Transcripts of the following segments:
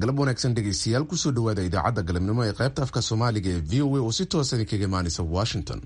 galab wanaagsan dhegaystayaal kusoo dhawaada idaacadda galabnimo ee qaybta afka soomaaliga ee v o a oo si toosa idinkaga imaanaysa washington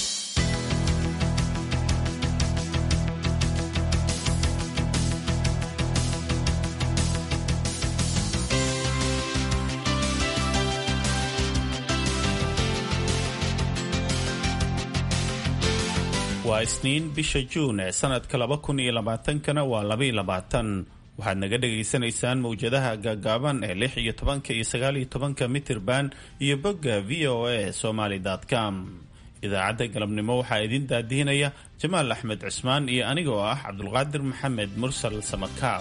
waa isniin bisha juun ee sanadka laba kun iyo labaatankana waa labaiyo labaatan waxaad naga dhagaysanaysaan mawjadaha gaagaaban ee lix iyo tobanka iyo sagaal iyo tobanka mitirban iyo bogga v o a somaly com idaacadda galabnimo waxaa idin daadihinaya jamaal axmed cismaan iyo aniga oo ah cabdulqaadir maxamed mursal samakaab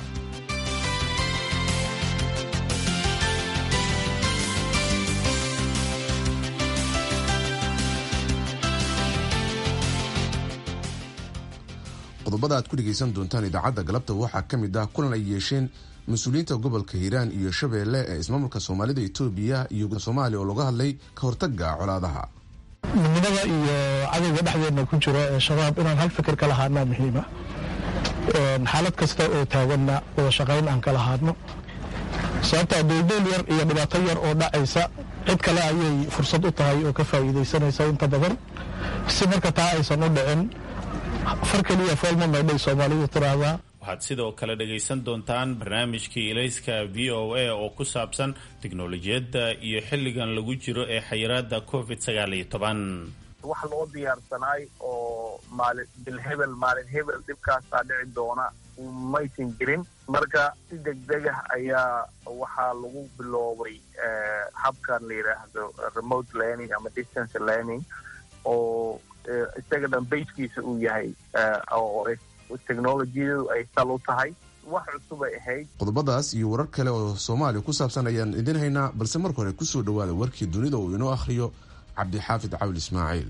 qodobada aad ku dhegaysan doontaan idaacadda galabta waxaa ka mid ah kulan ay yeesheen mas-uuliyiinta gobolka hiiraan iyo shabeelle ee ismaamulka soomaalida etoobiya iyo soomaaliya oo laga hadlay ka hortaga colaadaha midnimada iyo cadowga dhexdeedna ku jiro ee shabaab inaan hal fikir ka lahaadnaa muhiima xaalad kasta oo taaganna wada shaqayn aan ka lahaadno sababtaa dooldool yar iyo dhibaato yar oo dhacaysa cid kale ayay fursad u tahay oo ka faa'iidaysanaysa inta badan si marka taa aysan u dhicin far keliya foolma maydhay soomaalidu tiraahdaa waxaad sidoo kale dhagaysan doontaan barnaamijkii ilayska v o a oo ku saabsan tiknolojiyadda iyo xilligan lagu jiro ee xayiraada covid sagaal iyo toban wax loo diyaarsanaay oo maalin bil hebel maalin hebel dhibkaasaa dhici doona maysan jirin marka si degdegah ayaa waxaa lagu biloobay habkan la yidhaahdo remote learning ama distance learning oo isaga dhan bayskiisa uu yahay oo technolojiyadu ay sal u tahay wax cusub ay ahayd qodobadaas iyo warar kale oo soomaaliya ku saabsan ayaan idin haynaa balse marka hore kusoo dhawaada warkii dunida uu inoo akhriyo cabdixaafid cawl ismaaciil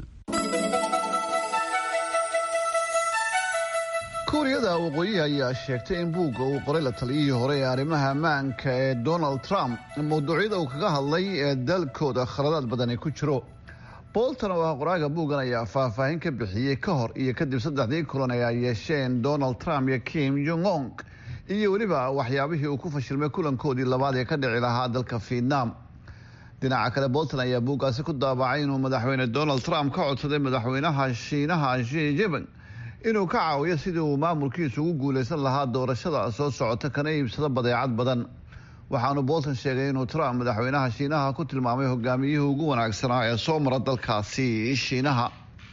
kuuriyada waqooyihi ayaa sheegtay in buugga uu qoray la taliyihii hore ee arrimaha ammaanka ee donald trump mawduucyada uu kaga hadlay ee dalkooda khaladaad badani ku jiro bolton oo ah qoraaga buuggan ayaa faahfaahin ka bixiyey ka hor iyo kadib saddexdii kulan ee ay yeesheen donald trump iyo kim jong ong iyo weliba waxyaabihii uu ku fashilmay kulankoodii labaad ee ka dhici lahaa dalka vietnam dhinaca kale bolton ayaa buuggaasi ku daabacay inuu madaxweyne donald trump ka codsaday madaxweynaha shiinaha shi jiping inuu ka caawiyo sidii uu maamulkiisu ugu guulaysan lahaa doorashada soo socota kana iibsado badeecad badan waxaanu bolton sheegay inuu trump madaxweynaha shiinaha ku tilmaamay hogaamiyihii ugu wanaagsanaa ee soo mara dalkaasi shiinaha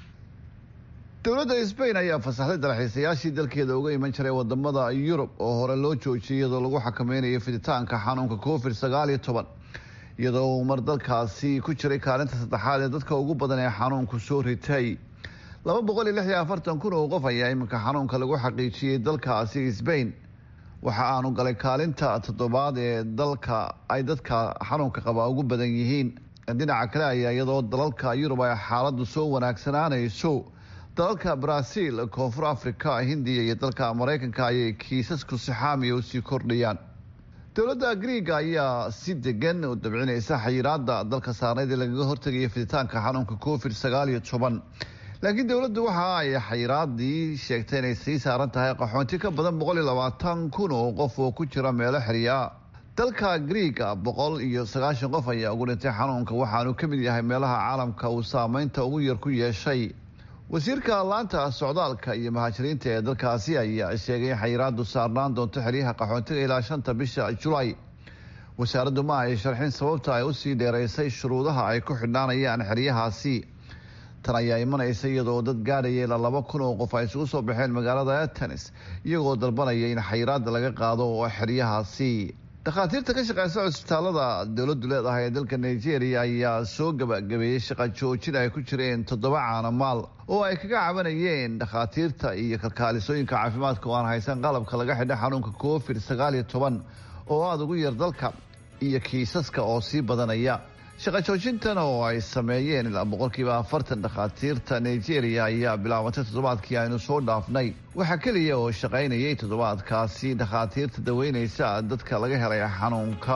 dowladda sbain ayaa fasaxday dalxiisayaashii dalkeeda uga iman jiray wadamada yurub oo hore loo joojiyay iyadoo lagu xakameynayo fiditaanka xanuunka covid sagaal iyo toban iyadoo uu mar dalkaasi ku jiray kaalinta saddexaad ee dadka ugu badan ee xanuunku soo ritay laba boqol iyo lix iyo afartan kun oo qof ayaa iminka xanuunka lagu xaqiijiyey dalkaasi sbain waxa aanu galay kaalinta toddobaad ee dalka ay dadka xanuunka qaba ugu badan yihiin dhinaca kale ayaa iyadoo dalalka yurub ay xaaladu soo wanaagsanaanayso dalalka brazil koonfur africa hindiya iyo dalka maraykanka ayay kiisasku sixaamiya usii kordhayaan dowladda griiga ayaa si degan u dabcinaysa xayiraada dalka saarneyd ee lagaga hortegaya fiditaanka xanuunka covid sagaal iyo toban laakiin dowladdu waxa ay xayiraadii sheegtay inay sii saaran tahay qaxoonti ka badan boqol iyo labaatan kun oo qof oo ku jira meelo xiriya dalka griiga boqol iyo sagaashan qof ayaa ugu dhintay xanuunka waxaanu ka mid yahay meelaha caalamka uu saameynta ugu yar ku yeeshay wasiirka laanta socdaalka iyo muhaajiriinta ee dalkaasi ayaa sheegay in xayiraadu saarnaan doonto xeryaha qaxoontiga ilaa shanta bisha julaay wasaaraddu ma ay sharxin sababta ay usii dheeraysay shuruudaha ay ku xidhnaanayaan xeryahaasi tan ayaa imanaysa iyadoo dad gaadhaya ilaa laba kun oo qof ay isugu soo baxeen magaalada atenis iyagoo dalbanaya in xayiraada laga qaado oo xeryahaasi dhakhaatiirta ka shaqeysa cusbitaalada dowladdu leedahay ee dalka nigeria ayaa soo gabagabeeyey shaqa joojin ay ku jireen toddoba caanamaal oo ay kaga cabanayeen dhakhaatiirta iyo kalkaalisooyinka caafimaadka oo aan haysan qalabka laga xidho xanuunka covid sagaal iyo toban oo aada ugu yar dalka iyo kiisaska oo sii badanaya shaqa joojintan oo ay sameeyeen ilaa boqolkiiba afartan dhakhaatiirta nigeria ayaa bilaabatay toddobaadkii aynu soo dhaafnay waxaa keliya oo shaqaynayay toddobaadkaasi dhakhaatiirta daweyneysa dadka laga helay xanuunka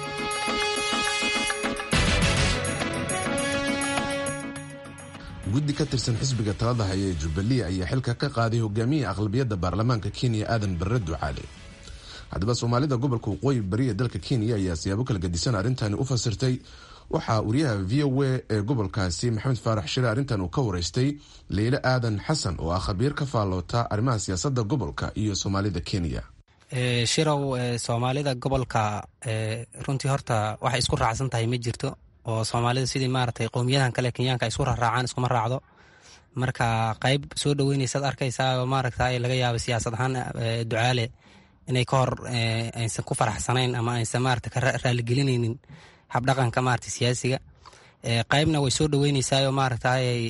guddi ka tirsan xisbiga talada haya ee jubbaland ayaa xilka ka qaaday hogaamiyihii aqlabiyadda baarlamaanka kenya aadan barre ducaale haddaba soomaalida gobolka waqooyi bari ee dalka kenya ayaa siyaabo kala gadisan arrintani u fasirtay waxaa wariyaha v o a ee gobolkaasi maxamed faarax shire arrintan uu ka wareystay leyle aadan xasan oo ah khabiir ka faalloota arrimaha siyaasadda gobolka iyo soomaalida kenya shirow soomaalida gobolka runtii horta waxay isku raacsan tahay ma jirto oo soomaalida sidii maaragtay qowmiyadahan kale kenyaanka isku raraacaan iskuma raacdo marka qayb soo dhaweynaysaad arkaysaa maaragta laga yaaba siyaasad ahaan ducaale inay ka hor aysan ku faraxsanayn ama aysan maarata ka raaligelinaynin habdhaqanka maarata siyaasiga qaybna way soo dhaweynaysaayoo maaragta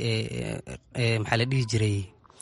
maxaa la dhihi jiray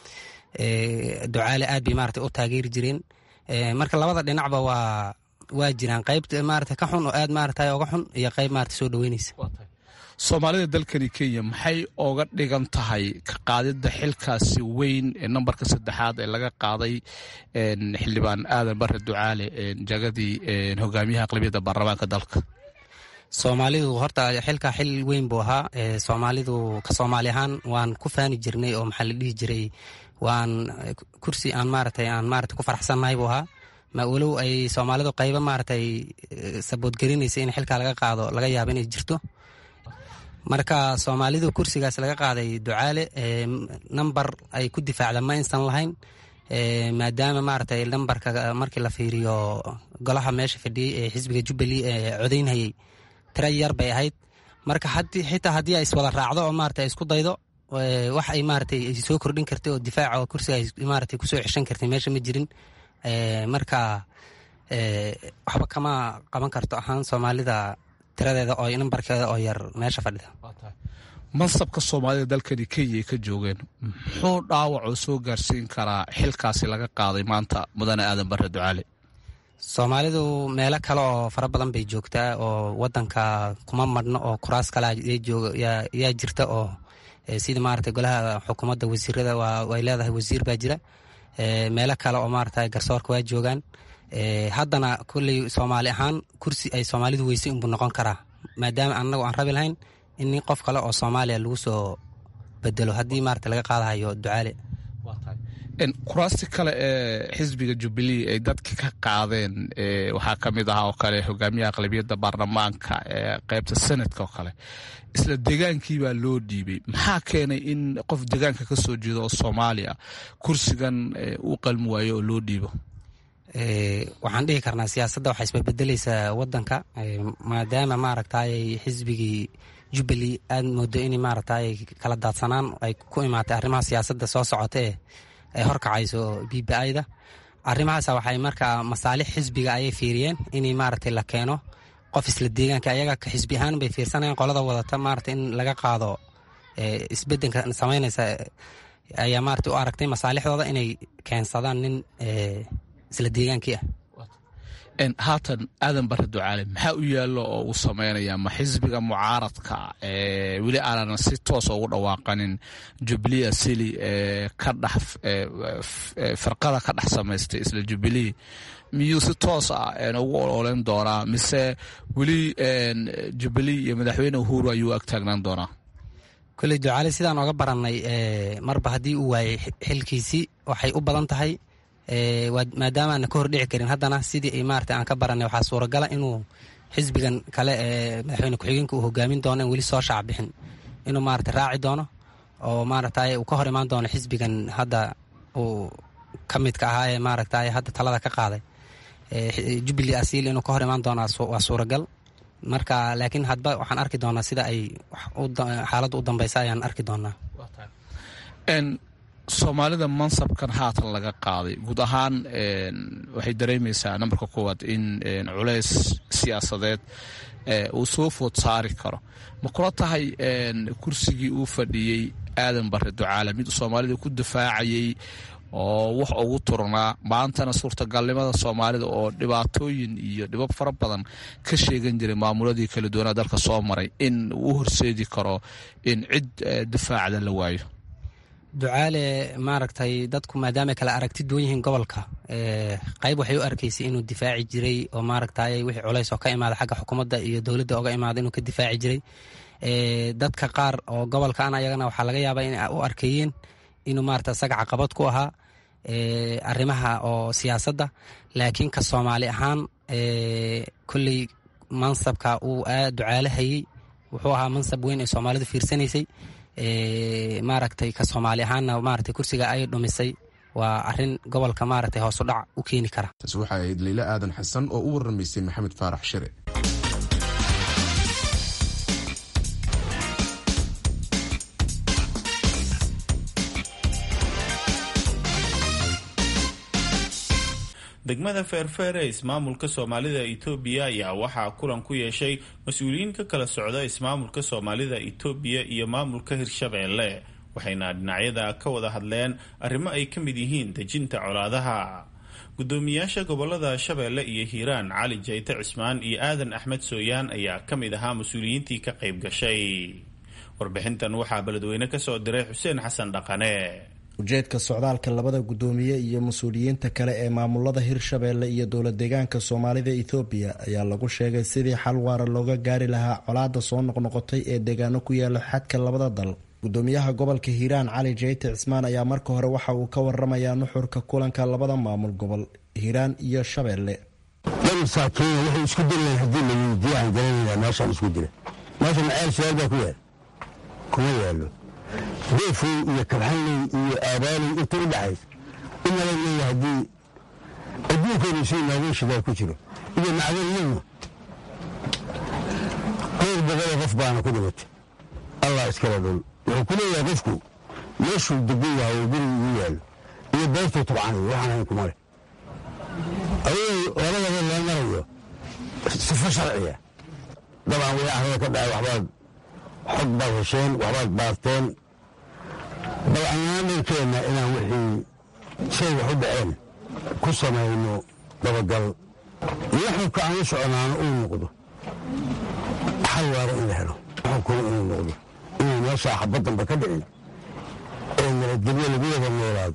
ducaale aad bay maarata u taageeri jireen marka labada dhinacba waa waa jiraan qayb maarata ka xun oo aad maarata oga xun iyo qayb maarata soo dhaweynaysa soomaalida dalkani kenya maxay oga dhigan tahay ka qaadidda xilkaasi weyn ee nambarka saddexaad ee laga qaaday xildhibaan aadan bare ducaale jagadii hogaamiyaha aqlabiyadda baarlamaanka dalka soomaalidu horta xilka xil weyn buu ahaa soomaalidu ka soomaali ahaan waan ku faani jirnay oo maxaa la dhihi jiray waan kursi aan maaratay aan maarata ku faraxsannahay buu ahaa ma walow ay soomaalidu qaybo maaratay saboodgelinaysa in xilkaa laga qaado laga yaabo inay jirto marka soomaalidu kursigaas laga qaaday ducaale namber ay ku difaacda ma aysan lahayn maadaama maaratay nambarka markii la fiiriyo golaha meesha fadhiyey ee xisbiga jubbaland ee codaynhayey tira yar bay ahayd marka xitaa haddii ay iswada raacdo oo maarata isku daydo wax ay maaratay soo kordhin kartay oo difaaca oo kursiga ay maaratay kusoo ceshan kartay meesha ma jirin marka waxba kama qaban karto ahaan soomaalida tiradeeda oo nambarkeeda oo yar meesha fadhida mansabka soomaalida dalkani kenya ay ka joogeen muxuu dhaawacoo soo gaarsiin karaa xilkaasi laga qaaday maanta mudane aadan bare ducaale soomaalidu meelo kale oo fara badan bay joogtaa oo wadanka kuma madhno oo kuraas kale yaa jirta oo sida maarata golaha xukuumadda wasiirada way leedahay wasiir baa jira meelo kale oo maarata garsoorka waa joogaan haddana kolley soomaali ahaan kursi ay soomaalidu weysay unbuu noqon karaa maadaama annagu aan rabi lahayn in nin qof kale oo soomaaliya lagu soo bedelo haddii maarata laga qaadahayo ducaale kuraasti kale ee xisbiga jubilee ay dadka ka qaadeen waxaa ka mid ahaa oo kale hogaamiyaha aqlabiyadda baarlamaanka ee qaybta senadka oo kale isla degaankii baa loo dhiibay maxaa keenay in qof degaanka ka soo jeedo oo soomaaliya kursigan uu qalmi waayo oo loo dhiibo waxaan dhihi karnaa siyaasadda waxaa isbabedeleysaa wadanka maadaama maaragtay xisbigii jubbaland aad moodo in maaragtay kala daadsanaan ay ku imaatay arrimaha siyaasadda soo socota ee ay horkacayso b b i-da arrimahaasa waxay markaa masaalix xisbiga ayay fiiriyeen in maaragtay la keeno qof isla deegaanka ayaga ka xisbi ahaan bay fiirsanayeen qolada wadata maarata in laga qaado isbedelka samaynaysa ayaa maarata u aragtay masaalixdooda inay keensadaan nin isla deegaankii ah haatan aadan bare ducaale maxaa u yaallo oo uu sameynaya ma xisbiga mucaaradka weli aanan si toosa ugu dhawaaqanin jubilee asili ka dhex firqada ka dhex samaystay isla jubilee miyuu si toos ah ugu ololeyn doonaa mise weli jubilee iyo madaxweyne uhuru ayuu ag taagnaan doonaa kolley ducaale sidaan oga barannay marba haddii uu waayey xilkiisii waxay u badan tahay maadaama aana ka hordhici karin haddana sidii maarata aan ka baranay waxaa suuragala inuu xisbigan kale ee madaxweyne ku-xigeenka uu hogaamin doono in weli soo shaac bixin inuu maarata raaci doono oo maaragtay uu ka hor imaan doono xisbigan hadda uu ka midka ahaa ee maaragtay hadda talada ka qaaday jubilee asiil inuu ka hor imaan doono waa suuragal marka laakiin hadba waxaan arki doonaa sida ay xaaladda u dambeysa ayaan arki doonaa soomaalida mansabkan haatan laga qaaday guud ahaan waxay dareemaysaa nambarka koowaad in culays siyaasadeed uu soo food saari karo ma kula tahay kursigii uu fadhiyey aadan bare ducaale mid soomaalida ku dafaacayay oo wax ugu turnaa maantana suurtagalnimada soomaalida oo dhibaatooyin iyo dhibab fara badan ka sheegan jiray maamuladii kala duwanaa dalka soo maray in uu horseedi karo in cid difaacda la waayo ducaale maaragtay dadku maadaama kala aragti duwan yihiin gobolka qayb waxay u arkaysay inuu difaaci jiray oo maaragtay wixii culays oo ka imaada xagga xukuumadda iyo dowladda oga imaada inuu ka difaaci jiray dadka qaar oo gobolka an ayagana waxaa laga yaabaa in u arkeeyeen inuu maarata isaga caqabad ku ahaa arrimaha oo siyaasadda laakiin ka soomaali ahaan kolley mansabka uu aad ducaalahayey wuxuu ahaa mansab weyn ay soomaalidu fiirsanaysay maaragtay ka soomaali ahaanna maaragtay kursiga ay dhumisay waa arin gobolka maaragtay hoos u dhac u keeni kara taasi waxay ahayd leyla aadan xasan oo u waramaysay maxamed faarax shire degmada feerfeer ee ismaamulka soomaalida itoobiya ayaa waxaa kulan ku yeeshay mas-uuliyiin ka kala socda ismaamulka soomaalida itoobiya iyo maamulka hirshabeelle waxayna dhinacyada ka wada hadleen arrimo ay ka mid yihiin dejinta colaadaha gudoomiyaasha gobolada shabeelle iyo hiiraan cali jayte cismaan iyo aadan axmed sooyaan ayaa ka mid ahaa mas-uuliyiintii ka qayb gashay warbixintan waxaa beledweyne kasoo diray xuseen xasan dhaqane ujeedka socdaalka labada guddoomiye iyo mas-uuliyiinta kale ee maamulada hirshabeelle iyo dowlad deegaanka soomaalida ethoobiya ayaa lagu sheegay sidii xal waara looga gaari lahaa colaada soo noqnoqotay ee deegaano ku yaala xadka labada dal gudoomiyaha gobolka hiiraan cali jeyte cismaan ayaa marka hore waxa uu ka waramayaa nuxurka kulanka labada maamul gobol hiiraan iyo shabeelle masaakiina waxay isku dileen haddii la weydiiya aan garanayna meeshaan isku dila meesha maceel shabaal baa ku yaal kuma yaalo deefoy iyo kabxanley iyo aabaaley inta u dhaxaysa inala leeya haddii adduunkeenu si noogu shidaa ku jiro iyo macdaniyadna dhowr boqoloo qof baana ku dhimatay allah iskala dhul wuxuu ku leeyahay qofku meeshuu degan yahay oo guriga igu yaallo iyo beertuu tabcanayo waxaan hayn kuma leh adigoo labadaba loo marayo sifo sharciya dabcan way ahrada ka dhacay waxbaad xog baad hesheen waxbaad baarteen dabcanaan dharkeenna inaan wixii shay wax u dhaceen ku samayno dabagal iyo xubka aan u soconaano uu noqdo xal waara in la helo xubkuna inuu noqdo inuu meeshaa xabad damba ka dhicin ee nabadgelyo lagu wada noolaado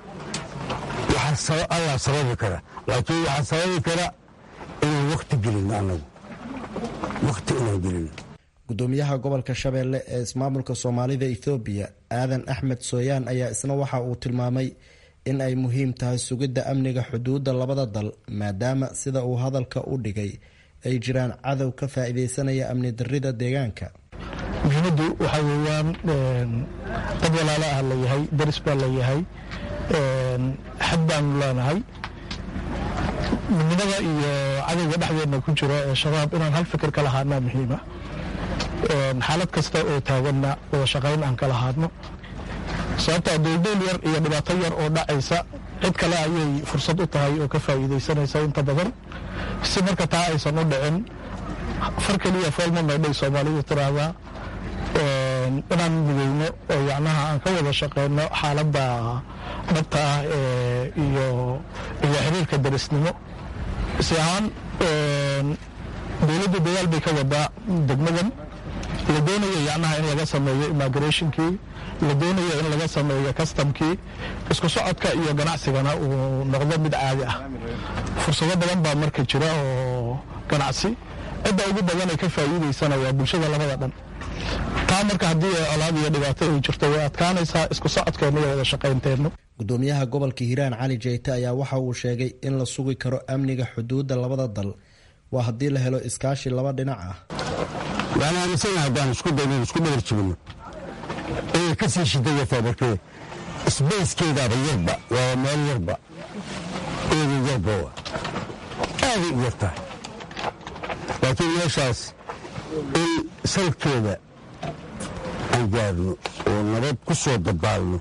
allah sababi kara laakiin waxaa sababi kara inaan wakti gelino annagu wakti inaan gelino gudoomiyaha gobolka shabeelle ee ismaamulka soomaalida ethoobiya aadan axmed sooyaan ayaa isna waxa uu tilmaamay in ay muhiim tahay sugidda amniga xuduudda labada dal maadaama sida uu hadalka u dhigay ay jiraan cadow ka faa-ideysanaya amni darida deegaanka muhiimaddu waxaa weeyaan dad walaalo ah layahay daris baa layahay xad baanu leenahay midnimada iyo cadowga dhexdeedna ku jiro ee shabaab inaan hal fikir ka lahaanaa muhiima xaalad kasta oo taaganna wada shaqayn aan ka lahaadno sababtaa dowldowl yar iyo dhibaato yar oo dhacaysa cid kale ayay fursad u tahay oo ka faa'iidaysanaysa inta badan si marka taa aysan u dhicin far keliya foolma maydhay soomaalidu tiraahdaa inaan mideyno oo yacnaha aan ka wada shaqeyno xaaladda dhabta ah iyo iyo xiriirka darisnimo si ahaan dowladdu dadaal bay ka wadaa degmadan la doonayo yacnaha in laga sameeyo immigrationkii la doonayo in laga sameeyo customkii isku socodka iyo ganacsigana uu noqdo mid caadi ah fursado badan baa marka jira oo ganacsi cidda ugu badan ay ka faa'iidaysana waa bulshada labada dhan taa marka haddii colaad iyo dhibaato ay jirto way adkaanaysaa isku socodkeenna iyo wada shaqaynteennu gudoomiyaha gobolka hiiraan cali jeyte ayaa waxa uu sheegay in la sugi karo amniga xuduudda labada dal waa haddii la helo iskaashi laba dhinac ah waan aaminsana haddaan isku dayno isku dhabar jibino inay ka sii shidayartaa markee sbayskeedaaba yarba waa meel yarba eeda yarba aaday u yartahay laakiin meeshaas in salkeeda aan gaarno oo nabad ku soo dabaalno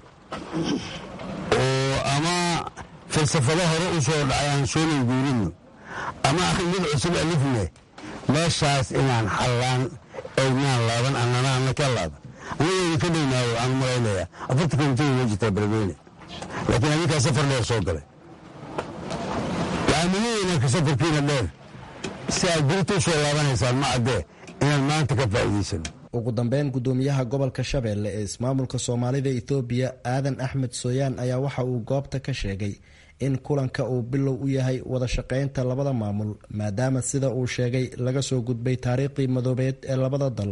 oo ama falsafado hore u soo dhacay aan soo languurino ama mid cusub alifne meeshaas inaan xallaan aynaan laaban annana anna ka laaban annageeda ka dhaynaayo waxaan malaynayaa afarta komitada ma jirtaa beledweyne laakiin adinkaa safar dheer soo galay waxaan muhiimaynaa ka safarkiina dheer si aad berita u soo laabanaysaan ma caddee inaan maanta ka faa'iidaysano ugu dambeyn gudoomiyaha gobolka shabeelle ee ismaamulka soomaalida ethoobiya aadan axmed sooyaan ayaa waxa uu goobta ka sheegay in kulanka uu bilow u yahay wada shaqaynta labada maamul maadaama sida uu sheegay laga soo gudbay taariikhdii madoobeed ee labada dal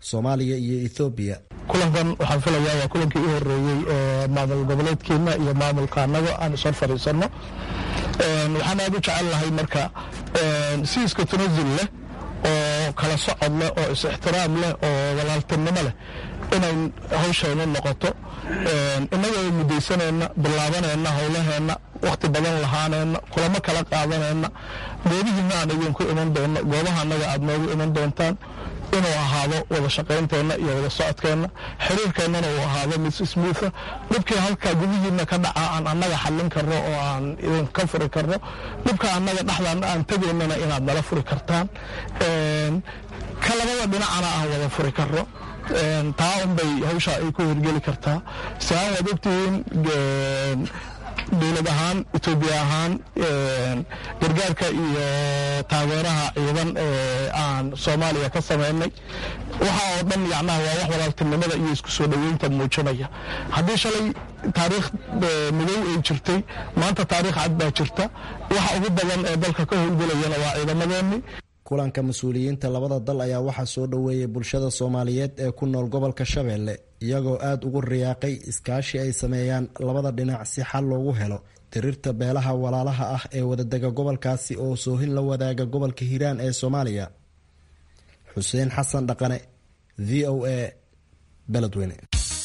soomaaliya iyo ethoobiya kulankan waxaan filayaa waa kulankii u horeeyey ee maamul goboleedkeena iyo maamulka annaga aan isor fadhiisanno waxaan aada u jecel lahay marka si iska tanasul leh oo kala socod leh oo is-ixtiraam leh oo walaaltinimo leh inay hawshaynu noqoto innagoo mudaysanayna bilaabanayna howlaheenna wakhti badan lahaanayna kulamo kala qaadanayna goobihiina aan idinku iman doonno goobaha annaga aad noogu iman doontaan inuu ahaado wada shaqaynteenna iyo wada socodkeenna xiriirkeennana uu ahaado mid smootha dhibkii halkaa gudihiina ka dhaca aan annaga xallin karno oo aan idinka furi karno dhibka annaga dhexdaana aan tegaynana inaad nala furi kartaan ka labada dhinacana aan wada furi karno taa unbay hawsha ay ku hirgeli kartaa siaan waad ogtihiin dowlad ahaan etoobiya ahaan gargaarka iyo taageeraha ciidan ee aan soomaaliya ka samaynay waxa oo dhan yacnaha waa wax walaaltinimada iyo isku soo dhoweynta muujinaya haddii shalay taariikh madow ay jirtay maanta taariikh cad baa jirta waxa ugu badan ee dalka ka howlgelayana waa ciidamadeennii kulanka mas-uuliyiinta labada dal ayaa waxaa soo dhoweeyay bulshada soomaaliyeed ee ku nool gobolka shabeelle iyagoo aada ugu riyaaqay iskaashi ay sameeyaan labada dhinac si xal loogu helo tirirta beelaha walaalaha ah ee wadadega gobolkaasi oo soohin la wadaaga gobolka hiiraan ee soomaaliya xuseen xasan dhaqane v o a beledweyne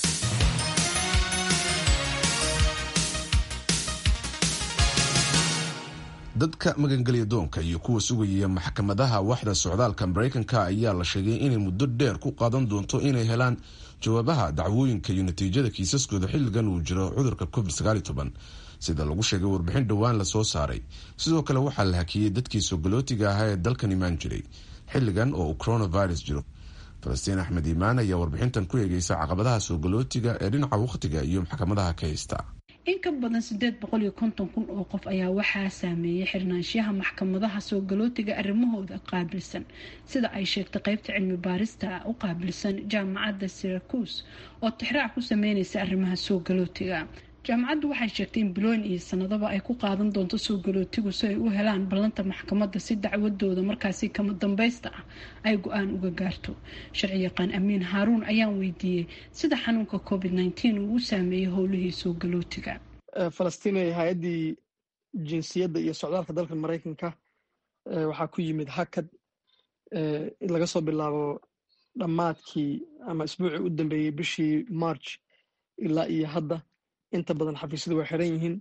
dadka magangelya doonka iyo kuwa sugaya maxkamadaha waxda socdaalka mareykanka ayaa la sheegay inay muddo dheer ku qaadan doonto inay helaan jawaabaha dacwooyinka iyo natiijada kiisaskooda xilligan uu jiro cudurka covid sida lagu sheegay warbixin dhowaan lasoo saaray sidoo kale waxaa la hakiyey dadkii soogolootiga ahaa ee dalkan imaan jiray xilligan oo uu coronavirus jiro falastiin axmed iimaan ayaa warbixintan ku eegeysa caqabadaha soogolootiga ee dhinaca wakhtiga iyo maxkamadaha ka haysta in ka badan sideed boqol iyo konton kun oo qof ayaa waxaa saameeyay xirnaanshiyaha maxkamadaha soo galootiga arrimahooda qaabilsan sida ay sheegtay qeybta cilmi baarista u qaabilsan jaamacadda syracuse oo tixraac ku sameyneysa arrimaha soo galootiga jaamacaddu waxay sheegtay in bilooyin iyo sanadaba ay ku qaadan doonto soo galootigu si ay u helaan ballanta maxkamadda si dacwadooda markaasi kama dambaysta ah ay go-aan uga gaarto sharci yaqaan amiin haaruun ayaan weydiiyey sida xanuunka covid nteen uu u saameeyey howlihii soo galootiga falastiin hay-addii jinsiyadda iyo socdaalka dalka maraykanka waxaa ku yimid hakad laga soo bilaabo dhammaadkii ama isbuucii u dambeeyey bishii march ilaa iyo hadda inta badan xafiisyadu waa xiran yihiin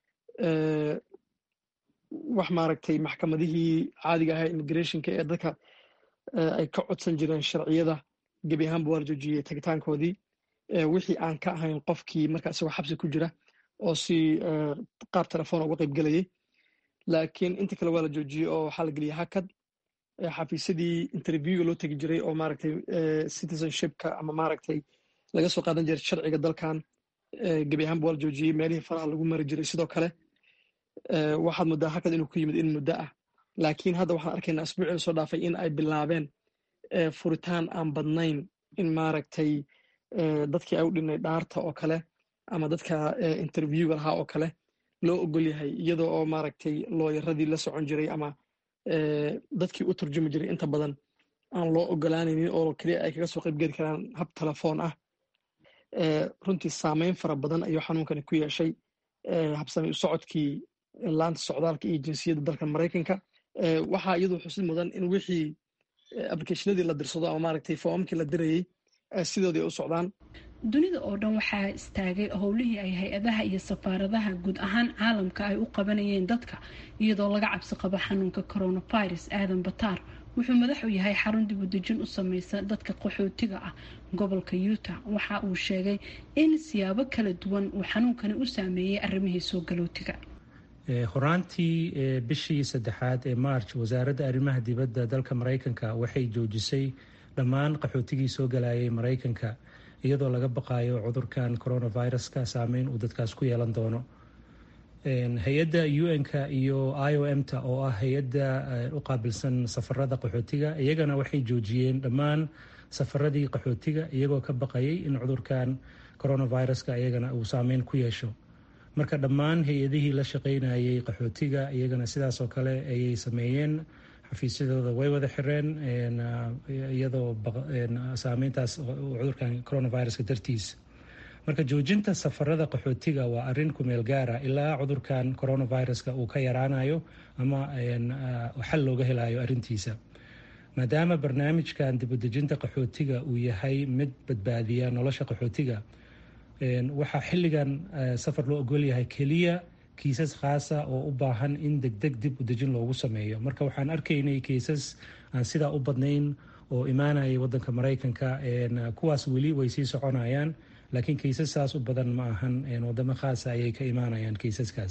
wax maaragtay maxkamadihii caadiga ahaa immigrationka ee dadka ay ka codsan jireen sharciyada gebi ahaanba waa la joojiyey tagitaankoodii wixii aan ka ahayn qofkii marka isagoo xabsi ku jira oo si qaab telefoon uga qayb gelayay laakiin inta kale waa la joojiyey oo waxaa la geliyay hakad xafiisyadii interviewga loo tegi jiray oo maaragtay citizenshipka ama maaragtay laga soo qaadan jiray sharciga dalkan gebi ahaanba waa la joojiyey meelihii faraha lagu mari jiray sidoo kale waxaad muddaa hakad inuu ku yimid in muddo ah laakiin hadda waxaan arkaynaa asbuucii soo dhaafay in ay bilaabeen furitaan aan badnayn in maaragtay dadkii ay u dhinay dhaarta oo kale ama dadka interviewga lahaa oo kale loo ogol yahay iyadoo oo maaragtay looyaradii la socon jiray ama dadkii u turjumi jiray inta badan aan loo ogolaanaynin oo keliya ay kaga soo qaybgeli karaan hab telefoon ah runtii saameyn fara badan ayuu xanuunkani ku yeeshay habsami u socodkii laanta socdaalka iyo jinsiyadda dalka maraykanka waxaa iyadoo xusid mudan in wixii applicationadii la dirsado ama maaragtay foomamkii la dirayey sidoodii ay u socdaan dunida oo dhan waxaa istaagay howlihii ay hay-adaha iyo safaaradaha guud ahaan caalamka ay u qabanayeen dadka iyadoo laga cabsi qabo xanuunka coronavirus aadan bataar wuxuu madax u yahay xarun dibudejin u sameysa dadka qaxootiga ah gobolka utah waxa uu sheegay in siyaabo kala duwan uu xanuunkani u saameeyey arrimihii soo galootiga horaantii bishii saddexaad ee march wasaaradda arrimaha dibadda dalka maraykanka waxay joojisay dhammaan qaxootigii soo galayay maraykanka iyadoo laga baqayo cudurkan coronaviruska saameyn uu dadkaas ku yeelan doono hay-adda un-ka iyo i o m ta oo ah hay-adda u qaabilsan safarada qaxootiga iyagana waxay joojiyeen dhammaan safaradii qaxootiga iyagoo ka baqayay in cudurkan coronaviruska iyagana uu saameyn ku yeesho marka dhammaan hay-adihii la shaqeynayay qaxootiga iyagana sidaas oo kale ayay sameeyeen xafiisyadooda way wada xireen iyadoo saameyntaas cudurkan coronaviruska dartiisa marka joojinta safarada qaxootiga waa arin kumeel gaara ilaa cudurkan coronaviruska uu ka yaraanayo ama xal looga helayo arintiisa maadaama barnaamijkan dibudejinta qaxootiga uu yahay mid badbaadiya nolosha qaxootiga waxaa xilligan safar loo ogolyahay keliya kiisas khaasa oo u baahan in degdeg dib u dejin loogu sameeyo marka waxaan arkaynay kiisas aan sidaa u badnayn oo imaanayay wadanka maraykanka kuwaas weli way sii soconayaan laakiin kiisasaas u badan ma ahan wadamo khaasa ayay ka imaanayaan kiisaskaas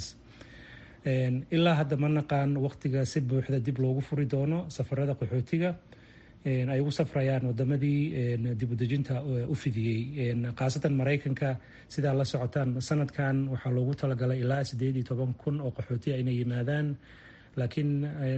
ilaa hadda ma naqaan waqtiga si buuxda dib loogu furi doono safarada qaxootiga ay ugu safrayaan wadamadii dibudejinta u fidiyey khaasatan maraykanka sidaa la socotaan sanadkan waxaa loogu talagalay ilaa sideed iyo toban kun oo qaxootiya inay yimaadaan laakiin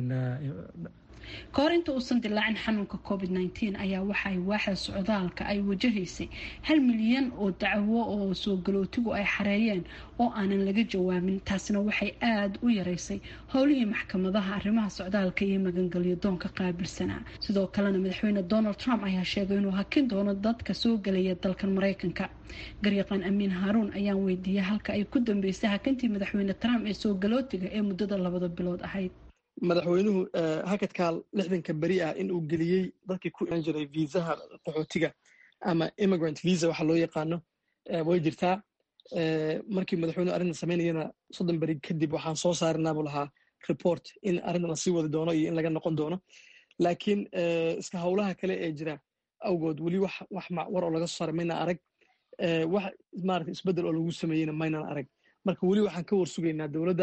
ka hor inta uusan dilaacin xanuunka covid nteen ayaa waxaay waaxda socdaalka ay wajahaysay hal milyan oo dacwo oo soo galootigu ay xareeyeen oo aanan laga jawaabin taasina waxay aada u yareysay howlihii maxkamadaha arrimaha socdaalka iyo magangelyo doonka qaabilsanaa sidoo kalena madaxweyne donald trump ayaa sheegay inuu hakin doono dadka soo gelaya dalkan maraykanka garyaqaan amiin haaruun ayaan weydiiyey halka ay ku dambeysay hakintii madaxweyne trump ee soo galootiga ee muddada labada bilood ahayd madaxweynuhu hakadkaa lixdanka beri ah in uu geliyey dadkii ku iman jiray viisaha qaxootiga ama immigrant visa waxa loo yaqaano way jirtaa markii madaxweynuhu arrintan samaynayana soddon beri kadib waxaan soo saarinaa buu lahaa report in arrintan lasii wadi doono iyo in laga noqon doono laakiin iska howlaha kale ee jira awgood weli wax wax war oo laga soo saaray maynaan arag wax maarata isbeddel oo lagu sameeyeyna maynaan arag marka weli waxaan ka warsugaynaa dowladda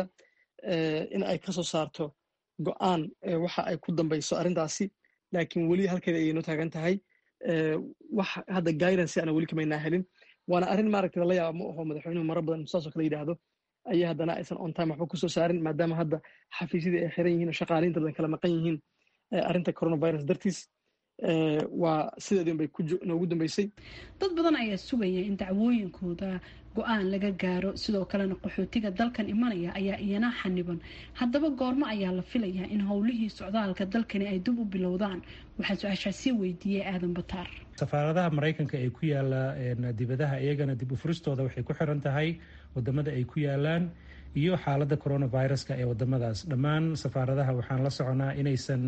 in ay ka soo saarto go-aan waxa ay ku dambayso arrintaasi laakiin weli halkeeda ayay noo taagan tahay wax hadda guidance ana weli kamaynaa helin waana arrin maaragta lala yaaba ma aho madaxweynuhu maro badan saasoo kale yidhaahdo ayaa haddana aysan on time waxba kusoo saarin maadaama hadda xafiisyadii ay xiran yihiin oo shaqaaliinta badan kala maqan yihiin arrinta coronavirus dartiis waa sideedin bay noogu dambeysay dad badan ayaa sugaya in dacwooyinkooda go-aan laga gaaro sidoo kalena qaxootiga dalkan imanaya ayaa iyana xaniban haddaba goormo ayaa la filayaa in howlihii socdaalka dalkani ay dib u bilowdaan waxaa su-aashaa sii weydiiyey aadan bataar safaaradaha maraykanka ee ku yaala dibadaha iyagana dib u furistooda waxay ku xiran tahay wadamada ay ku yaalaan iyo xaaladda coronaviruska ee wadamadaas dhammaan safaaradaha waxaan la soconaa inaysan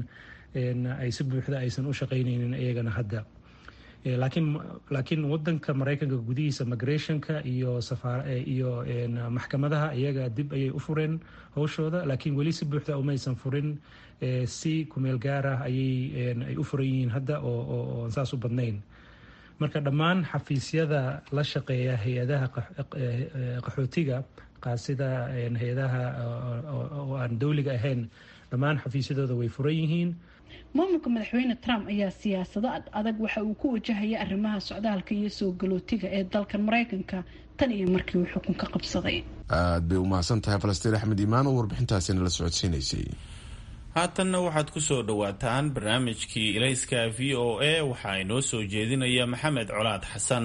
ay si buuxda aysan u shaqaynaynin iyagana hadda laakiin laakiin wadanka maraykanka gudihiisa migrationka iyo iyo maxkamadaha iyaga dib ayay u fureen howshooda laakiin weli si buuxda umaysan furin si kumeel gaarah ayay ay u furan yihiin hadda oo saas u badnayn marka dhammaan xafiisyada la shaqeeya hay-adaha qaxootiga sida hay-adaha oo aan dowliga ahayn dhammaan xafiisyadooda way furan yihiin maamulka madaxweyne trump ayaa siyaasado adag waxa uu ku wajahaya arrimaha socdaalka iyo soo galootiga ee dalkan maraykanka tan iyo markii uu xukunka qabsaday aad bay u mahadsan tahay falastiin axmed imaan oo warbixintaasina la socodsiinaysay haatanna waxaad ku soo dhowaataan barnaamijkii ilayska v o a waxaa inoo soo jeedinaya maxamed colaad xasan